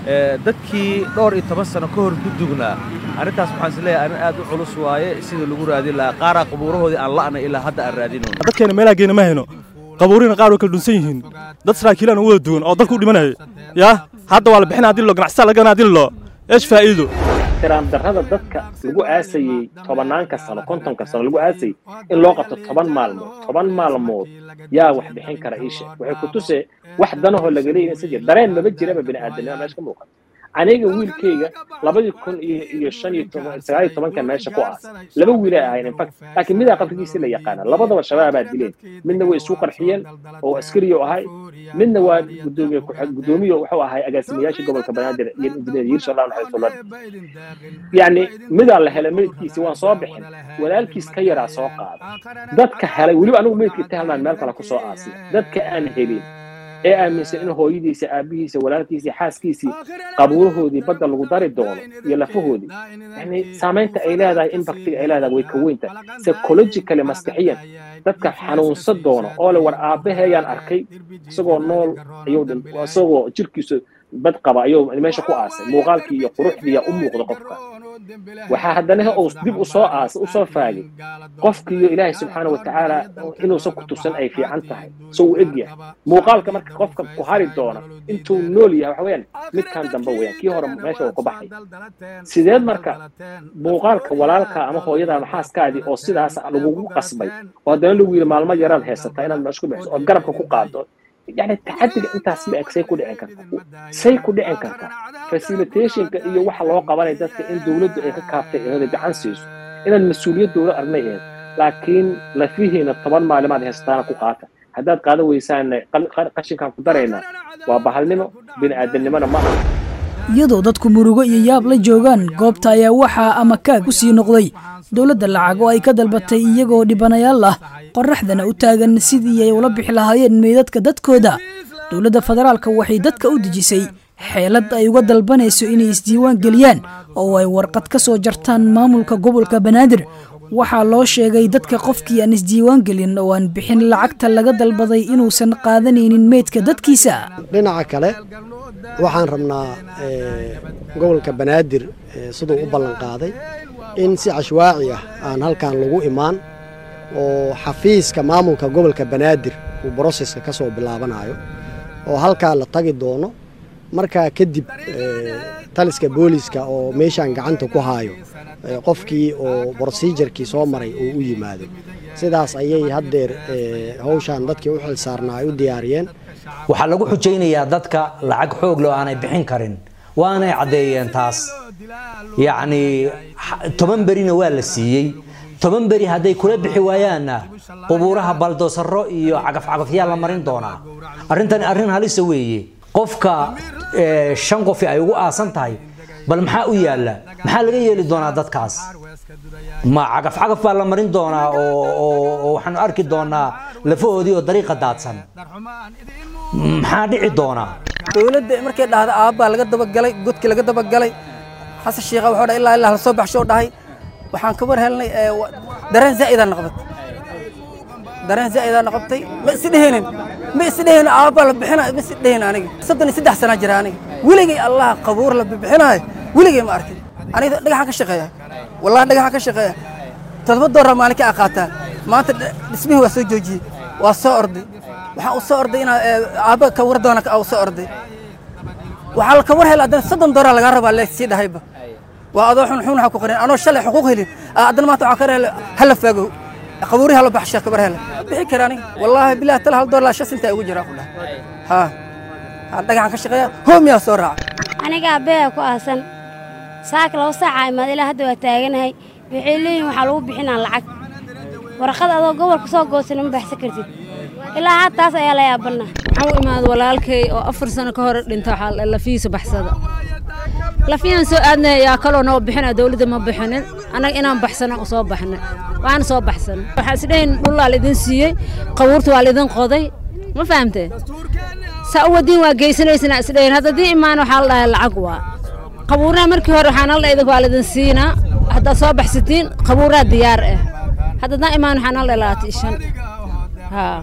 dadkii dhowr iyo toban sano ka hor ku dugnaa arrintaas waxaan is leeyahay arrin aad u culus waaye sidii lagu raadin lahaa qaaraa qubuurahoodii aan la'nay ilaa hadda aan raadinayno dadkeena meelaha geena ma hayno qabuurina qaar way kala dhunsan yihiin dad saraakiilaan u wada duwan oo dalka u dhimanaya yaa hadda waa la bixinaa hadii lo ganacsataa laga hadii lo eesh faa'iido ixtiraam darrada dadka lagu aasayey tobanaanka sano kontonka sano lagu aasayey in loo qabto toban maalmood toban maalmood yaa wax bixin kara iisha waxay ku tusee wax danahoo laga leeyahay isa jir dareen maba jiraba bini'aadanima meesha ka muuqata aniga wiilkayga labadii kun iyo iyo shan iyo toban sagaal iyo tobanka meesha ku aas laba wiilay ahayn infact laakiin midaa qabrigiisii la yaqaana labadaba shabaabaa dileen midna way isu qarxiyeen oo askariyo ahay midna waa gudoomiye gudoomiye wuxuu ahay agaasimayaashii gobolka banaadir iyo injineer yirsha allah naxariisullah yacni midaa la helay meydkiisi waan soo bixin walaalkiis ka yaraa soo qaada dadka helay weliba anigu meydkii ta helnaan meel kale ku soo aasay dadka aan helin ee aaminsan in hooyadiisa aabihiisa walaalkiisii xaaskiisii qabuurahoodii badda lagu dari doono iyo lafahoodii yani saamaynta ay leedahay impactiga ay leedahay way ka weynta psychologically maskaxiyan dadka xanuunsan doono oo le war aabbaheeyaan arkay isagoo nool ayuu isagoo jirkiisu bad qaba ayuu meesha ku aasay muuqaalkii iyo quruxdiiya u muuqda qofka waxaa haddana uu dib u soo aasay u soo faagay qofkiiyo ilaahay subxaana wa tacaala inuusan ku tusan ay fiican tahay so uu eg yahay muuqaalka marka qofka ku hari doona intuu nool yahay waxa weeyaan midkan dambe weeyaan kii hore meesha uu ka baxay sideed marka muuqaalka walaalka ama hooyada ama xaaskaadii oo sidaas lagugu qasbay oo haddana lagu yidhi maalmo yaraad haysataa inaad meesha ku bixiso oo garabka ku qaado يعني التعدي انت اسمع سي كو دحين كرتا سي كو دحين كرتا فاسيليتيشن iyo waxa loo qabanay dadka in dawladdu ay ka kaaftay inay gacan siiso inaan mas'uuliyad dawlad arnay ee laakiin la fiihina toban maalimaad heestaan ku qaata haddaad qaadan weysaan qashinkan ku darayna waa bahalnimo bini'aadanimona ma aha iyadoo dadku murugo iyo yaab la joogaan goobta ayaa waxaa ama kaag u sii noqday dowladda lacag oo ay ka dalbatay iyagoo dhibanayaal ah qorraxdana u taagan sidii ay ula bixi lahaayeen meydadka dadkooda dowladda federaalka waxay dadka u dejisay xeelad ay uga dalbanayso inay isdiiwaan geliyaan oo ay warqad ka soo jartaan maamulka gobolka banaadir waxaa loo sheegay dadka qofkii aan isdiiwaan gelin oo aan bixin lacagta laga dalbaday inuusan qaadanaynin meydka dadkiisa dhinaca kale waxaan rabnaa gobolka banaadir siduu u ballan qaaday in si cashwaaci ah aan halkan lagu imaan oo xafiiska maamulka gobolka banaadir uu broseska ka soo bilaabanayo oo halkaa la tagi doono markaa kadib taliska booliska oo meeshaan gacanta ku haayo qofkii oo brosijarkii soo maray uu u yimaado sidaas ayay haddeer hawshaan dadkii u xilsaarnaa ay u diyaariyeen waxaa lagu xujaynayaa dadka lacag xoog leh oo aanay bixin karin waanay caddeeyeen taas yacni toban berina waa la siiyey toban beri hadday kula bixi waayaanna qubuuraha baldoosaro iyo cagafcagafyaa la marin doonaa arrintani arrin halisa weeye qofka eh, shan qofi ay ugu aasan tahay bal maxaa u yaalla maxaa laga yeeli doonaa dadkaas ma cagafcagaf baa la marin doonaa oo oo- oo waxaanu arki doonaa lafahoodii oo dariiqa daadsan maxaa dhici doonaa dowladda markay dhahda aabbaa laga dabagalay godkii laga dabagalay xasan shiikha wuxuu dhahay ilaa ilaa la soo baxsho dhahay waxaan ka war helnay ee, wa- dareen zaa'idaa noqday dareen zaa'idaa noqotay ma is dhehinin ma is dhehinin aabbaa la bixinayo ma is dhehin aniga soddon iyo saddex sanaa jira aniga weligay allah qabuur la bixinayo weligay ma arkin aniga dhagaxaan ka shaqeeya wallahi dhagaxaan ka shaqeeya toddoba dooraa maalin ka aqaataa maanta dh- dhismihii waa soo joojiyey waa soo orday waxaan u soo orday inaa ee, aabba ka war doona u soo orday waxaa la ka war hela haddana soddon dooraa lagaa rabaa leesii dhahayba waa adoo xun xun waxaa ku qarin anoo shalay xuquuq helin aa haddana maanta waxaa ka hela hala faago qabuuri hala baxsha kabar hela bixi kara aniga wallaahi bilahi tala hal doolar shan sintaa ugu jiraa ku dhahay ha ha dhagaxan ka shaqeeya hoomiyaa soo raaca aniga aabbayaa ku aasan saaka laba saaca imaad ilaa hadda waa taaganahay waxay leeyihin waxaa lagu bixinaa lacag warqad adoo gobolka soo goosan ma baxsan kartid ilaa had taas ayaa la yaabana waxaan u imaada walaalkay oo afar sano ka hor dhinta waxaa la- lafihiisa baxsada lafiyaan soo aadnay ayaa kaloo noo bixina dowladda ma bixinin annaga inaan baxsana u soo baxnay waana soo baxsan waxaa isdhahin dhullaa laidin siiyey qabuurta waa laidin qoday ma fahamtee saa u wadiin waa geysanaysana isdhahin hadda dii imaan waxaa la dhahay lacag waa qabuuraha markii hore waxaan alla idinku waa laidin siinaa haddaad soo baxsatiin qabuuraha diyaar ah hadda daa imaan waxaan alla labaatan iyo shan haa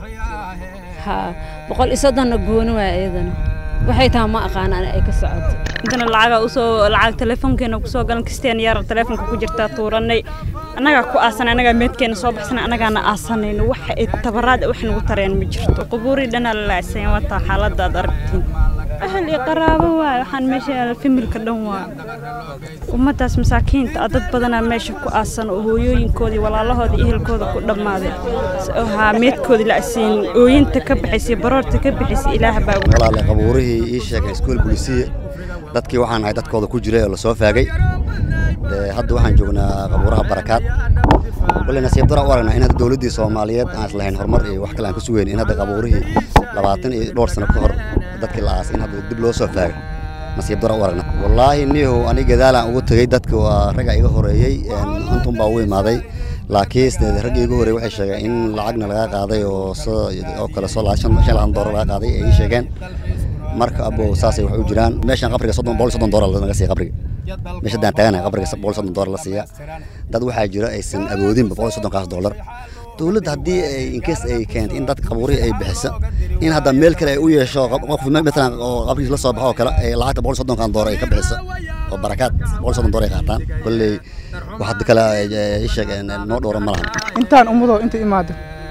haa boqol iyo soddonna gooni waa iyadana waxay tahay ma aqaanaan ay ka socoto intana lacaga usoo lacag telefoonkeena kusoo galan kasteen yar telefoonka ku jirtaa tuuranay annagaa ku aasanay annagaa meedkeena soo baxsanay annagaana aasanayno waxa ay tabaraad wax nagu tareen ma jirto qubuurii dhanaa la laacsan wataa xaaladda aad aragtiin ahal iyo qaraabo waay waxaan meesha yaala familka dhan waa ummaddaas masaakiinta ah dad badanaa meesha ku aasan oo hooyooyinkoodii walaalahoodii ehelkooda ku dhammaaday haa meedkoodii la asiin ooyinta ka baxaysay baroorta ka baxaysay ilaah baa walaale qabuurihii ii sheegay iskuul bulisiye dadkii waxaan ahay dadkooda ku jiray oo la soo faagay Dee, hadda waxaan joognaa qabuuraha barakaad wali nasiib dara u aragnaa in hadda dowladdii soomaaliyeed aan islahayn horumar iyo wax kale aan ka sugeyn in hadda qabuurihii labaatan iyo dhowr sano ka hor dadkii la aasay in hadda dib loo soo faagay nasiib dara u aragnaa wallaahi niyahow aniga gadaalaan ugu tegey dadka waa ragga iga horeeyey antun baa ugu imaaday laakiin sidee ragga iga horeeyey waxay sheegeen in lacagna laga qaaday oo soo oo kale soo laa- shan shan labaatan doolar laga qaaday ay ii sheegeen marka abo saasay wax u jiraan meeshan qabriga soddon boqol iyo soddon doolar laga siiya qabriga meesha daan taaganahay qabriga boqol iyo soddon doolar la siiya dad waxaa jira aysan awoodinba boqol iyo soddonkaas doolar dowladda haddii ay inkees ay keentay in dadka qabuurihii ay bixiso in hadda meel kale ay u yeesho qof- qof matalan oo qabrigiis la soo baxo oo kale ay lacagta boqol iyo soddonkan doolar ay ka bixiso oo barakaad boqol iyo soddon doolar ay qaataan kolley wax hadda kale ay- ay ii sheegeen noo dhowra ma lahan intaan ummadoo inta imaado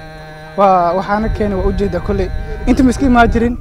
waa waxaana keenay waa ujeedaa kolley inta ma iska imaan jirin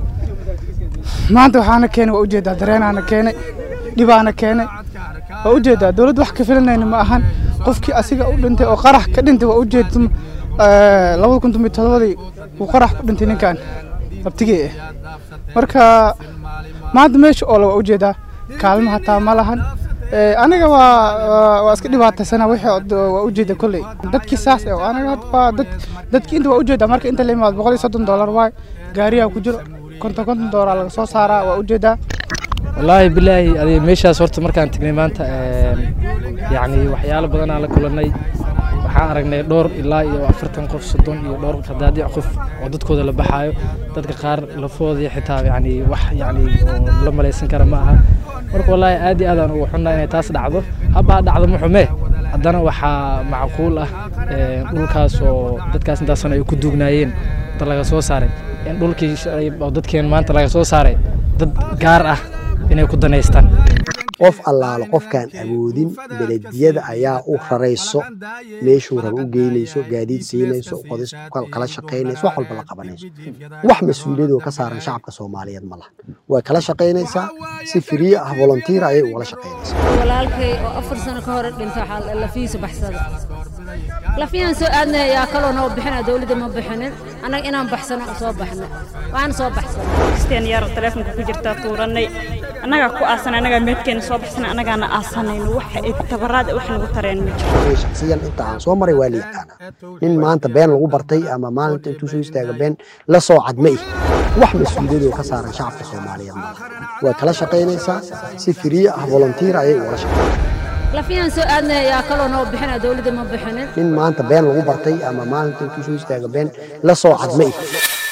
maanta waxaana keenay waa ujeedaa dareenaana keenay dhibaana keenay waa ujeedaa dowladda wax ka filanayna ma ahan qofkii asiga u dhintay oo qarax ka dhintay waa ujeeda labada kun tomiyo todobadii uu qarax ku dhintay ninkan abtigee ah marka maanta meesha oo le waa ujeedaa kaalmo hataa ma lahan Eh, aniga waa waa- waa iska dhibaataysana wixii od- waa ujeeda kolley dadkii saas eh, aniga hadda waa dad dadkii inta waa ujeedaa marka inta la imaado boqol iyo soddon doolar waay gaariyaa ku jiro konton konton doolar laga soo saaraa waa ujeedaa wallaahi bilaahi adiga meeshaas horta markaan tagnay maanta een, yacni waxyaalo badanaa la kulannay waxaan aragnay dhowr ilaa iyo afartan qof soddon iyo dhowr qadaadiic qof oo dadkooda la baxaayo dadka qaar lafoodii xitaa yacni wax yacni oo la malaysan kara ma aha marka wallaahi aad iyo aad aan ugu xunnaa inay taas dhacdo habbaa dhacdo ma xume haddana waxaa macquul ah een, dhulkaas oo dadkaas intaasan ay ku duugnaayeen inta laga soo saaray in dhulkii shalay oo dadkeen maanta laga soo saaray dad gaar ah inay ku danaystaan qof allaalo qofkaan awoodin belediyada ayaa u rarayso meeshuu raba u geynayso gaadiid siinayso qodis kal- kala shaqaynayso wax walba la qabanayso wax mas-uuliyadoo ka saaran shacabka soomaaliyeed ma laha way kala shaqaynaysaa si firiye ah volunteer ayay ugala shaqaynaysaa walaalkay oo afar sano ka hor dhinta waxaa la- lafihiisa baxsada lafiyaan soo aadnay ayaa kaloo noo bixina dowladda ma bixinin annaga inaan baxsano u soo baxnay waana soo baxsan kasteen yar telefoonka ku jirtaa tuuranay annagaa ku aasan annagaa meedkeena soo baxsana annagaana aasanayno waxa ay tabaraad wax nagu tareen ma jiro shaksiyan inta aan soo maray waa la yaqaanaa nin maanta been lagu bartay ama maalinta intuu soo istaaga been la soo cadma ih wax mas-uuliyad oo ka saaran shacabka soomaaliyeed maaha waa kala shaqaynaysaa si firiye ah volunteer ayay ugala shaqaynaysaa lafiyaan soo aadnay ayaa kaloo noo bixina dowladda ma bixinin nin maanta been lagu bartay ama maalinta intuu soo istaaga been la soo cadma ih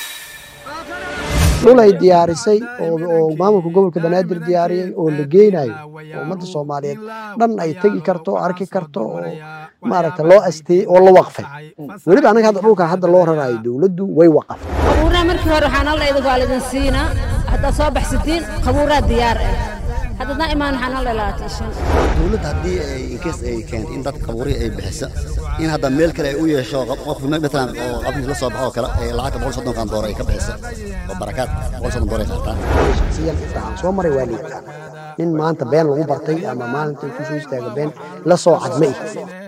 dhul ay diyaarisay oo oo maamulka gobolka banaadir diyaariyey oo la geynayo oo ummadda soomaaliyeed dhan ay tegi karto arki karto oo maaragta loo asteeyey oo la waqfay weliba anaga hadda dhulka hadda loo rarayo dowladdu way waqaftay qabuurnaa markii hore waxaan alla idinku aalidin siinaa haddaad soo baxsatiin qabuuraa diyaar ah haddadna imaan waxaan alla ilaatay shan dowladda haddii ay inkees ay keento in dad qabuuri ay bixisa in hadda meel kale ay u yeesho qof matalan oo qabriis la soo baxo oo kale ay lacagta boqol soddonkan dooro ay ka bixisa oo barakaad boqol soddon dooro ay qaataan shaksiyan inta aan soo maray waa la yaqaanaa nin maanta been lagu bartay ama maalinta intuu soo istaaga been la soo cadma ih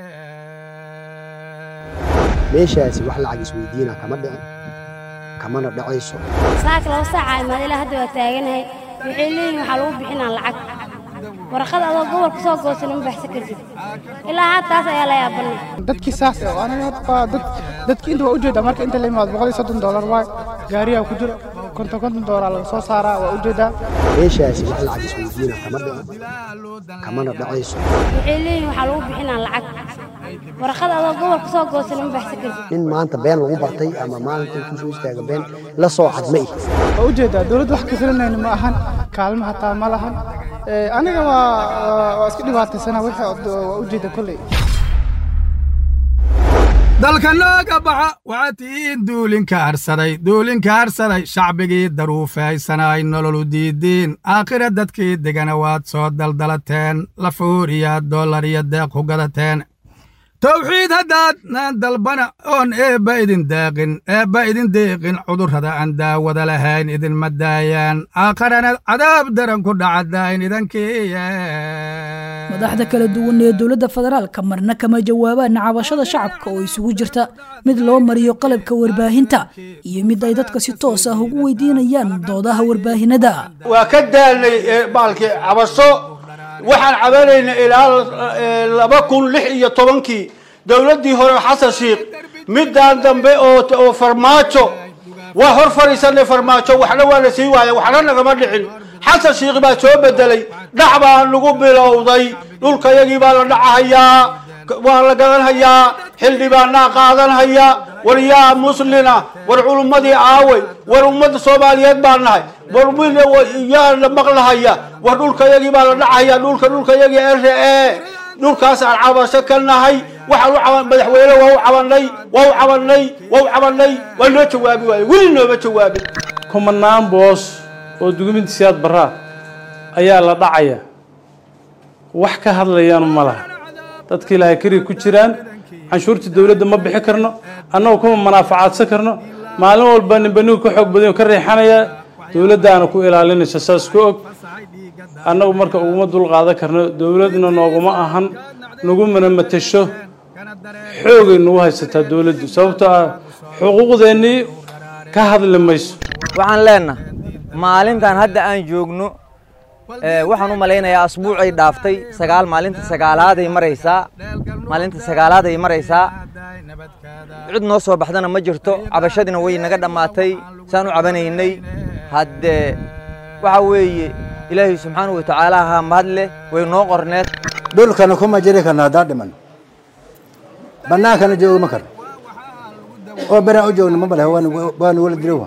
meeshaasi wax lacag isweydiina kama dhicin kamana dhacayso saaka laba saaca imaad ilaa hadda waa taaganahay waxay leeyihin waxaa lagu bixinaa lacag warqad adoo gobolka soo goosana ma baxsan kartid ilaa haataas ayaa la yaabanay dadkii saas eh, aniga hadda waa dad dadki inta waa ujeedaa marka inta la imaado boqol iyo soddon doolar waay gaariyaa ku jiro konton konton doolar laga soo saaraa waa ujeedaa meeshaasi wax lacag isweydiina kama dhicin kamana dhacayso waxay leeyihin waxaa lagu bixinaa lacag warqad adoo gobolka soo goosana ma baxsan kartid nin maanta been lagu bartay ama maalinta intuu soo istaaga been la soo cadma ih waa ujeedaa dowladda wax ka filanayna ma ahan kaalmo hataa ma lahan Eh, aniga waa waa- waa iska dhibaataysana wixii waa ujeeda kolley dalka nooga baxa waxaa tihiin duulinka harsaday duulinka harsaday shacbigii daruufaysanay nololu diidiin aakhira dadkii degana waad soo daldalateen lafuuriya dollar iyo deeq ku gadateen towxiid haddaad naan dalbana oon eebba idin deeqin eebba idin deeqin cudurrada aan daawada lahayn idinma daayaan aakharana cadaab daran ku dhacadayn idankiiye madaxda kala duwan ee dowladda federaalka marna kama jawaabaan cabashada shacabka oo isugu jirta mid loo mariyo qalabka warbaahinta iyo mid ay dadka si toos ah ugu weydiinayaan doodaha warbaahinada waa ka daalnay ee, baalkii cabasho waxaan cabanaynay ilaa eh, laba kun lix iyo tobankii dowladdii hore xasan shiikh midaan dambe oo oo farmaajo waa hor fadhiisanay farmaajo waxna waa la sii waaya waxna nagama dhicin xasan shiikh baa soo bedelay dhac baa nagu bilowday dhulkayagii baa la dhacahayaa waa la gadanhayaa xildhibaanaa qaadanhaya war yaa muslina war culummadii aawey war ummadda soomaaliyeed baa nahay war mid yaa la maqlahaya war dhulkayagii baa la dhacaya dhulka dhulkayagii r e dhulkaas aan cabasho ka nahay waxaan u caban madaxweyne waa u cabanay waa u cabanay waa u cabanay waa noo jawaabi waaye weli nooma jawaabin kumanaan boos oo dukumentisiyaad baraa ayaa la dhacaya wax ka hadlayaan ma laha dadka ilaahay kariga ku jiraan canshuurta dowladda ma bixi karno annagu kuma manaafacaadsan karno maalin walba ninba ninka ka xoog badan ka riixanaya dowladdaana ku ilaalinaysa saas ku og annagu marka uguma dul qaadan karno dowladna nooguma ahan nagumana matasho xoogay nagu haysataa dowladdu sababtoo ah xuquuqdeennii ka hadli mayso waxaan leenahay maalintan hadda aan joogno ee, waxaan u malaynayaa asbuucay dhaaftay sagaal maalinta sagaalaaday maraysaa maalinta sagaalaaday maraysaa cid noo soo baxdana ma jirto cabashadina way naga dhammaatay saan u cabanaynay haddee waxa weeye ilaahay subxaanahu watacaala ha mahad leh way noo qorneed dhulkana kuma jiri karno haddaan dhiman bannaankana joogi ma karno oo beraan u joogno ma bale waanu wala dilowa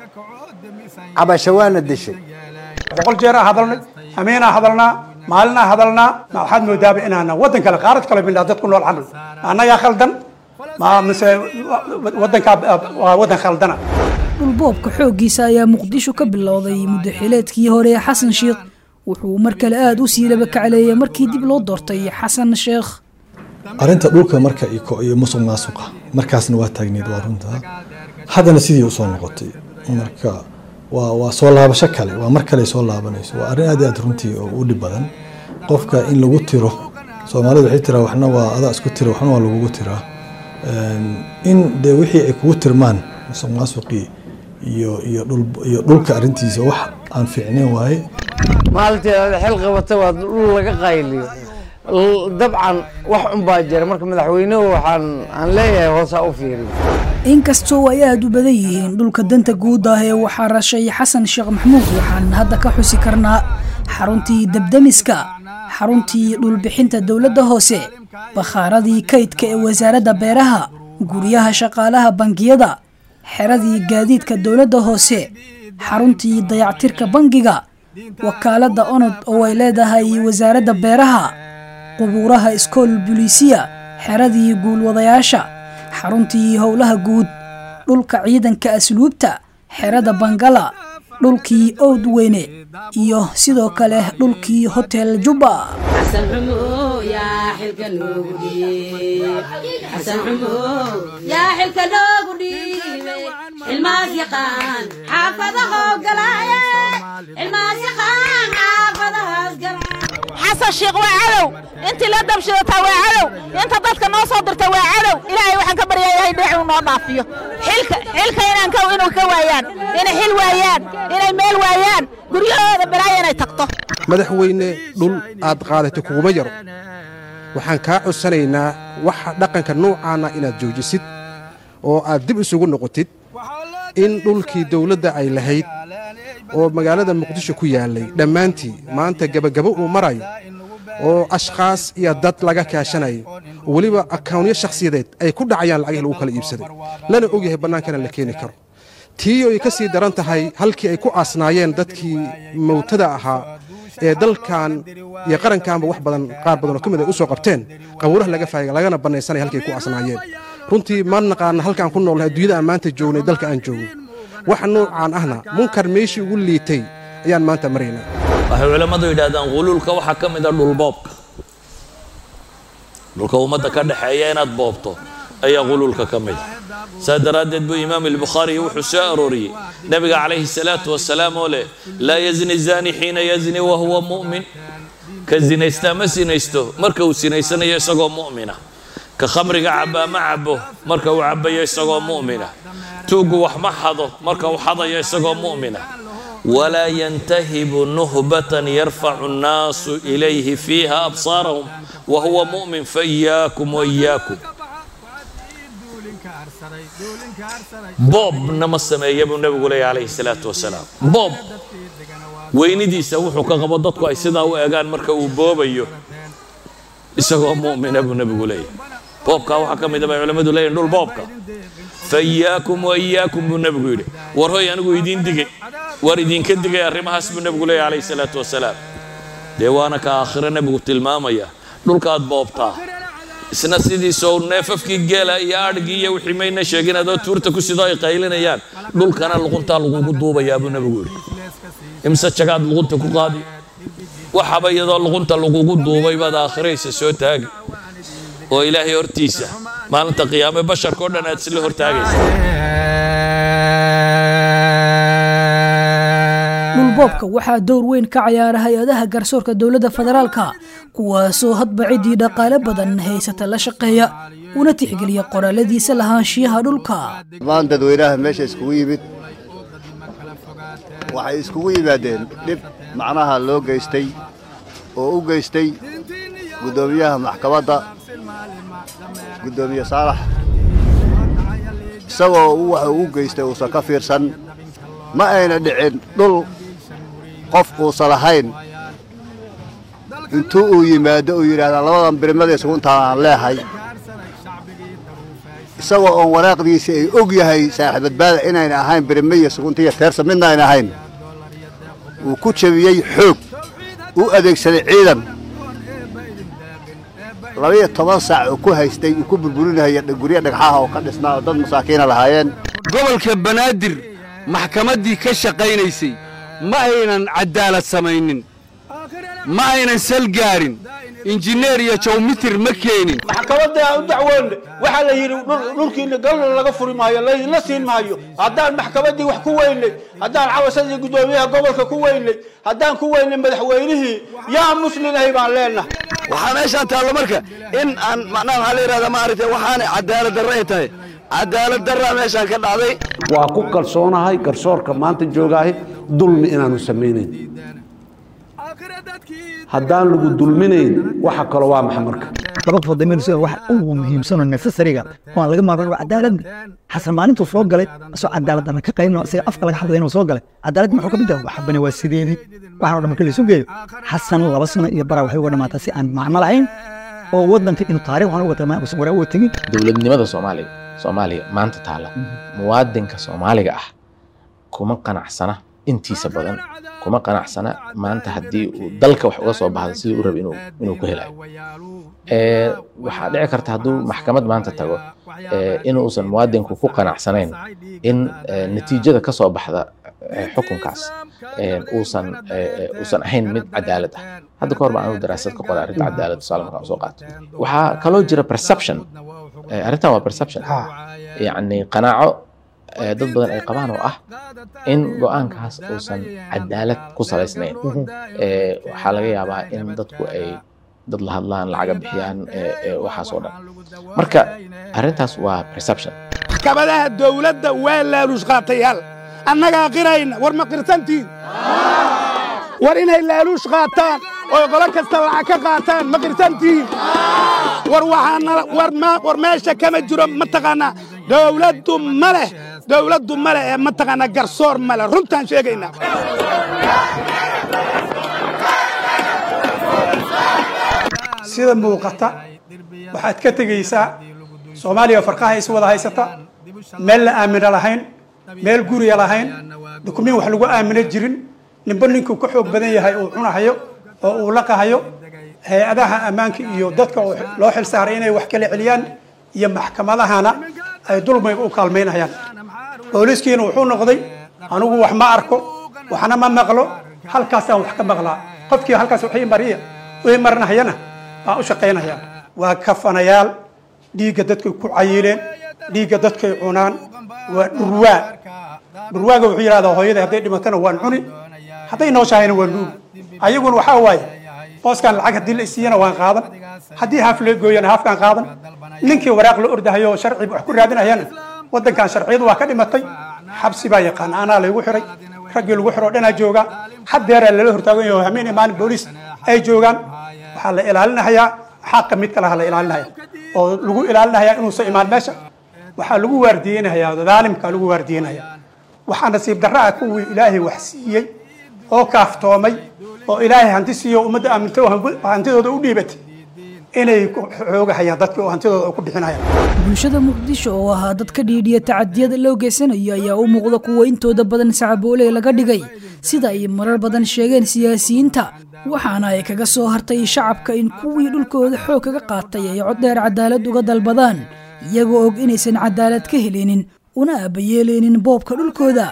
cabasho waana dishay boqol jeeraa hadalnay amiinaa hadalnaa maalinaa hadalnaa ma waxaad moodaaba inaana waddan kale qaarad kale bindhaa dad ku nool camal ma annagaa khaldan ma mise waddankaa waa waddan khaldana dhulboobka xooggiisa ayaa muqdisho ka bilowday muddaxileedkii hore ee xasan sheekh wuxuu mar kale aada u sii laba kacleeyay markii dib loo doortay xasan sheekh arrinta dhulka marka iko iyo musuq maasuqa markaasna waa taagneed waa runta haddana sidii usoo noqotay marka waa waa soo laabasho kale waa mar kale soo laabanayso waa arrin aad iyo aad runtii oo u dhib badan qofka in lagu tiro soomaalidu waxay tiraa waxna waa adaa isku tira waxna waa lagugu tiraa in dee wixii ay kugu tirmaan musuq maasuqii iyo iyo dhul iyo dhulka arrintiisa wax aan fiicnayn waaye maalintii aad xil qabata waa dhul laga qayliyo L- dabcan wax unbaa jira marka madaxweynuhu waxaan aan leeyahay hoosaa u fiiriyo inkastoo ay aad u badan yihiin dhulka danta guud ah ee waxaa rashay xasan sheekh maxmuud waxaan hadda ka xusi karnaa xaruntii debdemiska xaruntii dhulbixinta dowladda hoose bakhaaradii kaydka ee wasaaradda beeraha guryaha shaqaalaha bangiyada xeradii gaadiidka dowladda hoose xaruntii dayactirka bangiga wakaaladda onod oo ay leedahay wasaaradda beeraha qubuuraha iskool buliisiya xeradii guulwadayaasha xaruntii howlaha guud dhulka ciidanka asluubta xerada bangala dhulkii owd weyne iyo sidoo kale dhulkii hotel jubba xasan xumo yaa xilka noogu dhiib xasan xumo yaa xilka noogu dhiibay xilmaas yaqaan xaafadahow galaaye xilmaas yaqaan xaafadahaas galaaye xasan sheekh waa cadow intii la dabshidataa waa cadow inta dadka noo soo dirta waa cadow ilaahay waxaan ka baryayahay dheec uu noo dhaafiyo xilka xilka inaan ka inuu ka waayaan inay xil waayaan inay meel waayaan guryahooda balaaya inay tagto madaxweyne dhul aad qaadatay kuguma yaro waxaan kaa codsanaynaa waxa dhaqanka noocaana inaad joojisid oo aad dib isugu noqotid in dhulkii dawladda ay lahayd oo magaalada muqdisho ku yaallay dhammaantii maanta gebagabo uu marayo oo ashkhaas iyo dad laga kaashanayo oo weliba akawnyo shakhsiyadeed ay ku dhacayaan lacagihii lagu kala iibsaday lana ogyahay bannaankana la keeni karo tii ay ka sii daran tahay halkii ay ku aasnaayeen dadkii mawtada ahaa ee dalkan iyo qarankanba wax badan qaar badan oo ka mid ay u soo qabteen qabuuraha laga faagay lagana bannaysanaya halkii ay ku aasnaayeen runtii ma naqaana halkaan ku noolnahay adduunyada aan maanta joognay dalka aan joogno waxa noocaan ahna munkar meeshii ugu liitay ayaan maanta maraynaa waxay culammadu yidhaahdaan quluulka waxaa ka mid a dhulboobka dhulka ummadda ka dhexeeya inaad boobto ayaa quluulka ka mid a saa daraaddeed buu imaam albukhaari wuxuu soo arooriyey nabiga calayhi salaatu wasalaam oo leh laa yazni zaani xiina yazni wa huwa mu'min ka zinaystaa ma sinaysto marka uu sinaysanayo isagoo mu'mina ka khamriga cabbaa ma cabbo marka uu cabbayo isagoo mu'mina tuuggu wax ma xado marka uu xadayo isagoo mu'mina walaa yantahibu nuhbatan yarfacu annaasu ilayhi fiiha absaarahum wa huwa mu'min faiyaakum waiyaakum boobna ma sameeya buu nebigu leeyahy calayhi salaatu wasalaam boob weynidiisa wuxuu ka qabo dadku ay sidaa u egaan marka uu boobayo isagoo mu'mina buu nebigu leeyahy boobkaa waxaa ka mid a bay culammadu leeyihin dhul boobka faiyaakum waiyaakum buu nebigu yidhi war hoy anigu idiin digay war idinka digay arrimahaas buu nebigu leeyahy calayhi salaatu wasalaam dee waana ka aakhiro nebigu tilmaamaya dhulkaad boobtaa isna sidiisoo neefafkii geela iyo adhigii iyo wixii mayna sheegin adoo tuurta ku sidoo ay qaylinayaan dhulkana luquntaa lagugu duubayaa buu nebigu yidhi imse jagaad luqunta ku qaadi waxaba iyadoo luqunta lagugu duubay baad aakhiraysa soo taagi oo ilaahay hortiisa maalinta qiyaame basharka o dhan aad isla hortaagaysa dhulboobka waxaa dowr weyn ka cayaara hay-adaha garsoorka dowladda federaalka kuwaasoo hadba ciddii dhaqaale badan haysata la shaqeeya una tixgeliya qoraaladiisa lahaanshiyaha dhulka dhammaan dadweynaha meesha iskugu yimid waxay iskugu yimaadeen dhib macnaha loo geystay oo u geystay guddoomiyaha maxkamadda guddoomiye saalax isagoo uu waxa uu u geystay uusan ka fiirsan ma ayna dhicin dhul qof uusan lahayn intuu uu yimaado uu yidhaahdaa labadan birmada isugu intaan aan leehay isagoo oon waraaqdiisii ay og yahay saaxiibadbaada inayna ahayn birme iyo sugunta iyo teersa midna ayna ahayn uu ku jebiyey xoog u adeegsaday ciidan labaiyo toban saac uu ku haystay uu ku burburinaya guryo dhagxaha oo ka dhisnaa oo dad masaakiina lahaayeen gobolka banaadir maxkamaddii ka shaqaynaysay ma aynan caddaalad samaynin ma aynan sal gaarin injineer iyo jawmitir ma keenin maxkamadda aan u dacwoonne waxaa la yidhi dhulkiina galna laga furi maayo laydinla siin maayo haddaan maxkamaddii wax ku weynay haddaan cawasadii guddoomiyaha gobolka ku weynay haddaan ku weynay madaxweynihii yaa muslinahay baan leenahay waxaa meeshaan taallo marka in aan macnaha waxaa la yidhahdaa maaragtay waxaanay cadaalad darro ay tahay cadaalad darraa meeshaan ka dhacday waa ku kalsoonahay garsoorka maanta joogaahi dulmi inaanu samaynayn haddaan lagu dulminayn waxa kale waa maxa marka laba qofood dameerso wax ugu muhiimsanoo necessariga waan laga maarmaan waa cadaaladda xasan maalintuu soo galay asoo cadaalad darra ka qaybin isaga afka laga hadlaya inuu soo galay cadaalad muxuu ka mid yahay waxbana waa sideedii waxaan oo dhan marka laysu geeyo xasan laba sano iyo bara waxay uga dhamaataa si aan macno lahayn oo waddanka inuu taariikh waxaan uga tagmaa uusan waraa uga tegin dowladnimada soomaaliya soomaaliya maanta taala muwaadinka soomaaliga ah kuma qanacsana intiisa badan kuma qanacsana maanta haddii uu dalka wax uga soo baxda sidii u raba inuu inuu ku helayo Eh, waxaa dhici karta hadduu maxkamad maanta tago eh, inuusan muwaadinku ku qanacsanayn in eh, natiijada ka soo baxda eh, xukunkaas eh, uusan eh, eh, uusan ahayn mid cadaalad ah hadda ka hor baan anu daraasad ka qoray arrinta cadaalad tusaale markaan soo qaato waxaa kaloo jira perception Eh, arrintan waa perception yacni qanaaco eh, dad badan ay qabaan oo ah in go-aankaas uusan cadaalad ku salaysnayn Eh, waxaa laga yaabaa in dadku ay dad la hadlaan lacaga bixiyaan eh, eh, waxaas oo dhan marka arrintaas waa perception maxkamadaha dowladda waa laaluush qaatayaal annagaa qirayna war ma qirsantiin war inay laaluush qaataan oo qolo kasta lacag ka qaataan ma qirsantiin war waxaana war ma war meesha kama jiro mataqaanaa dowladdu ma leh dowladdu ma leh ee mataqaanaa garsoor ma leh runtaan sheegaynaa sida muuqata waxaad ka tegaysaa soomaaliya farqaha is wada haysata meel la aamino lahayn meel guriya lahayn dukumiin wax lagu aamino jirin ninba ninkuu ka xoog badan yahay uu cunahayo oo uu laqahayo hay-adaha ammaanka iyo dadka oo loo xil saaray inay wax kala celiyaan iyo maxkamadahana ay dulmiga u kaalmaynayaan booliiskiina wuxuu noqday anigu wax ma arko waxna ma maqlo halkaasaan wax ka maqlaa qofkii halkaas wixii mariya wixii marinahayana baan u shaqaynayaa waa kafanayaal dhiigga dadkay ku cayileen dhiigga dadkay cunaan waa dhurwaa dhurwaaga wuxuu yidhahdaa hooyada hadday dhimatana waan cuni hadday nooshahayna waan nuugi ayaguna waxaa waaye booskan lacag haddii la isiiyana waan qaadan haddii haaf la gooyana haafkaan qaadan ninkii waraaq la ordahayo oo sharci wax ku raadinayana waddankan sharciyadu waa ka dhimatay xabsi baa yaqaan anaa laygu xiray raggii lagu xiro dhanaa joogaa haddeeraa lala hortaagan yaho hameen maalin booliis ay joogaan waxaa la ilaalinahayaa xaqa mid kalaha la ilaalinaya oo lagu ilaalinahayaa inuusan imaan meesha waxaa lagu waardiyeynayaa daalimkaa lagu waardiyeynaya waxaa nasiib darra ah kuwii ilaahay wax siiyey oo kaaftoomay oo ilaahay hanti siiyo ummadda aaminta oo hantidooda u dhiibatay inay ku xoogahayaan dadka oo hantidooda ku bixinayaan bulshada muqdisho oo ahaa dad ka dhiidhiya tacadiyada loo geysanayo ayaa u muuqda kuwa intooda badan sacaboole laga dhigay sida ay marar badan sheegeen siyaasiyiinta waxaana ay kaga soo hartay shacabka in kuwii dhulkooda xoog kaga qaatay ay coddheer cadaalad uga dalbadaan iyagoo og inaysan cadaalad ka helinin una aabayeelaynin boobka dhulkooda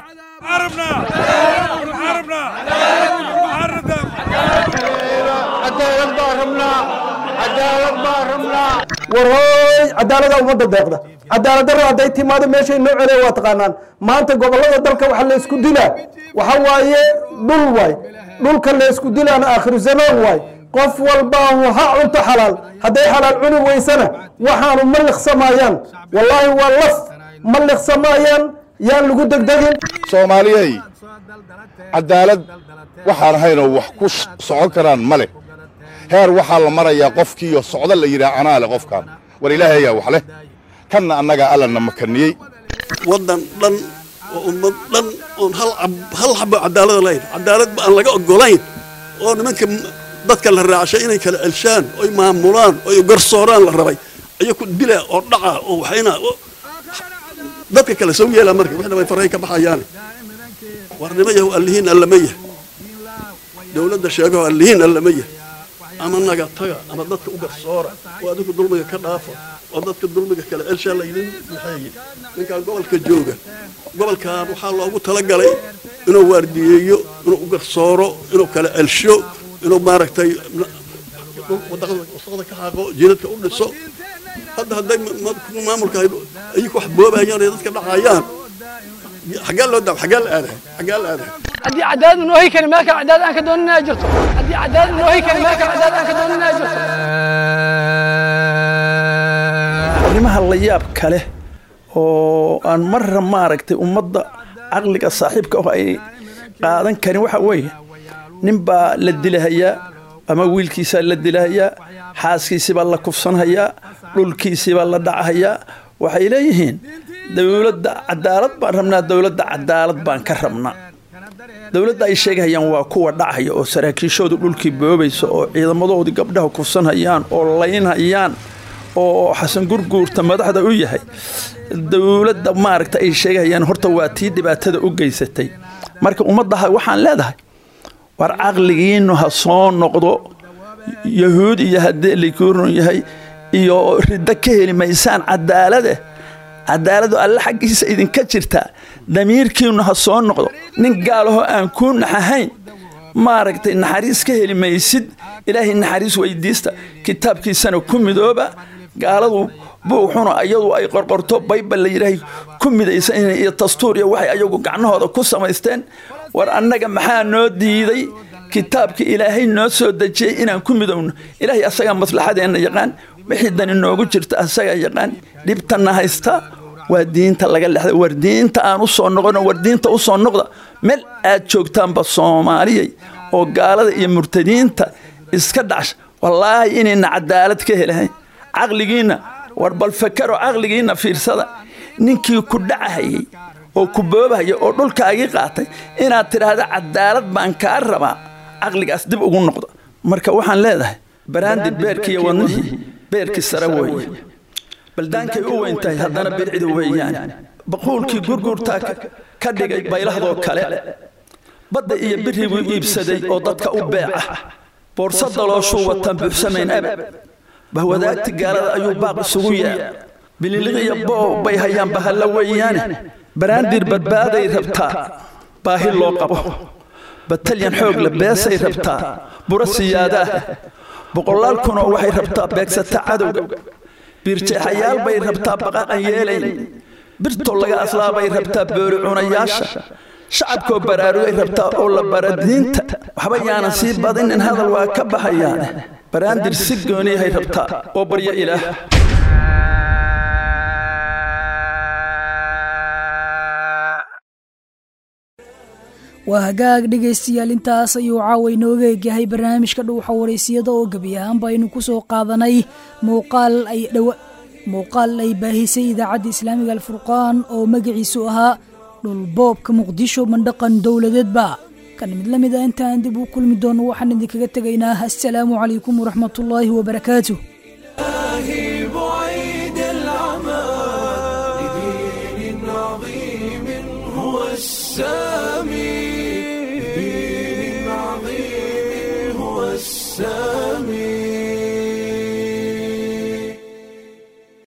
warhooy cadaalada ummadda deeqda cadaalad darro hadday timaado meeshay noo celiya waa taqaanaan maanta gobollada dalka waxa la isku dilaa waxa waaye dhul waay dhulka la isku dilaana aakhiru zamaan waay qof walbaahu ha cunto xalaal hadday xalaal cuni weysana waxaanu ma liqsamayaan wallaahi waa laf ma liqsamayaan yaan lagu degdegin soomaaliyey cadaalad waxaan ahaynoo wax ku socon karaan ma leh heer waxaa la marayaa qofkiiyo socdo la yidhaah anaa leh qofkan war ilaahayaa wax leh kanna annagaa allana makaniyey waddan dhan oo ummad dhan oon hal cab- hal xabo cadaalada lahayn cadaalad ba aan laga oggolayn oo nimanka m- dadka la raacshay inay kala celshaan oy maamulaan oy garsooraan la rabay ayaku dila oo dhaca oo waxayna oo- dadka kale soo yeelaa marka wixna way faray ka baxayaan warnimo yahow allihiin allama yah dowladda sheegaho allihiin allama yah ama naga taga ama dadka u garsoora oo adigu dulmiga ka dhaafa oo dadka dulmiga kale celshaa laydin maxeeye ninkan gobolka jooga gobolkan waxaa loogu talagalay inuu waardiyeeyo inuu u garsooro inuu kala celsho inuu maaragtay wadaqada wasaqda ka xaaqo jiinadka u dhiso hadda hadday maamulka ayaku wax boobayaan ee dadka dhacayaan xaggaa loo daa xaggaa la aadahay xaggaa la aadahay haddii cadaalad noo heli karin meel kale cadaalad aan ka dooninaa jirto haddii cadaalad noo heli karin meel kale cadaalad aan ka dooninaa jirto arrimaha la yaab kale oo aan marra maaragtay ummadda caqliga saaxiibka ah ay qaadan karin waxa weeye nin baa la dilahayaa ama wiilkiisaa la dilahayaa xaaskiisibaa la kufsanhayaa dhulkiisibaa la dhacahayaa waxay leeyihiin dowladda cadaalad baan rabnaa dowladda cadaalad baan ka rabnaa dowladda ay sheegahayaan waa kuwa dhacaya oo saraakiishoodu dhulkii boobaysa oo ciidamadoodii gabdhaha kufsanhayaan oo laynhayaan oo xasan gurguurta madaxda u yahay dowladda maaragta ay sheegahayaan horta waa tii dhibaatada u geysatay marka ummaddaha waxaan leedahay war caqligiinu ha soo noqdo yahuud iyo haddii likuurun yahay iyo riddo ka heli maysaan cadaalade cadaaladu alle xaggiisa idinka jirtaa damiirkiinu ha soo noqdo nin gaalahoo aan kuu naxahayn maaragtay naxariis ka heli maysid ilaahay naxariis weydiista kitaabkiisana ku midooba gaaladu buuxuna iyadu ay qorqorto baybal la yidhaahay ku midaysan iyo dastuur iyo waxay ayagu gacnahooda ku samaysteen war annaga maxaa noo diiday kitaabka ilaahay noo soo dejiyey inaan ku midowno ilaahay asagaa maslaxadeenna yaqaan wixii dani noogu jirta asagaa yaqaan dhibtanna haysta waa diinta laga lexday war diinta aan u soo noqono war diinta u soo noqda meel aad joogtaanba soomaaliyay oo gaalada iyo murtadiinta iska dhacsha wallaahi inayna cadaalad ka helahayn caqligiinna war bal fakaro caqligiinna fiirsada ninkii ku dhacahayay oo ku boobahaya oo dhulkaagii qaatay inaad tidhaahda cadaalad baan kaa rabaa caqligaas dib ugu noqda marka waxaan leedahay baraandid beerkiiyo wadnihii beerkii sare weeye baldaankay u weyn tahay haddana bidcidu weeyaan baquulkii gurguurtaa ka dhigay baylahdoo kale badda iyo birribuu iibsaday oo dadka u beeca boorsa dalooshuu wataan buuxsamayn abad bahwadaagti gaalada ayuu baaq isugu yaa bililiqiyo boob bay hayaan bahalla weeyaane baraandir badbaaday rabtaa baahi loo qabo batalyan xoog la beesay rabtaa buro siyaadaah boqolaal kunoo waxay rabtaa beegsata cadowga biirjeexayaal bay rabtaa baqaqan yeelayn birtoo laga aslaabay rabtaa boori cunayaasha shacabkoo baraarugay rabtaa oo la bara diinta waxba yaanan sii badinin hadal waa ka baxayaane baraandir si gooniyahay rabtaa oo baryo ilaah waa hagaag dhegaystayaal intaas ayuu caawa inooga egyahay barnaamijka dhuuxa waraysiyada oo gebi ahaanba aynu ku soo qaadanay muuqaal ay dhowa muuqaal ay baahisay idaacadda islaamiga alfurqaan oo magaciisu ahaa dhulboobka muqdisho mandhaqan dowladeedba kan mid la mid a intaan dib u kulmi doono waxaan idinkaga tegaynaa assalaamu calaykum waraxmatullaahi wabarakaatu بعيد العمى لدين عظيم هو السامي لدين عظيم هو السامي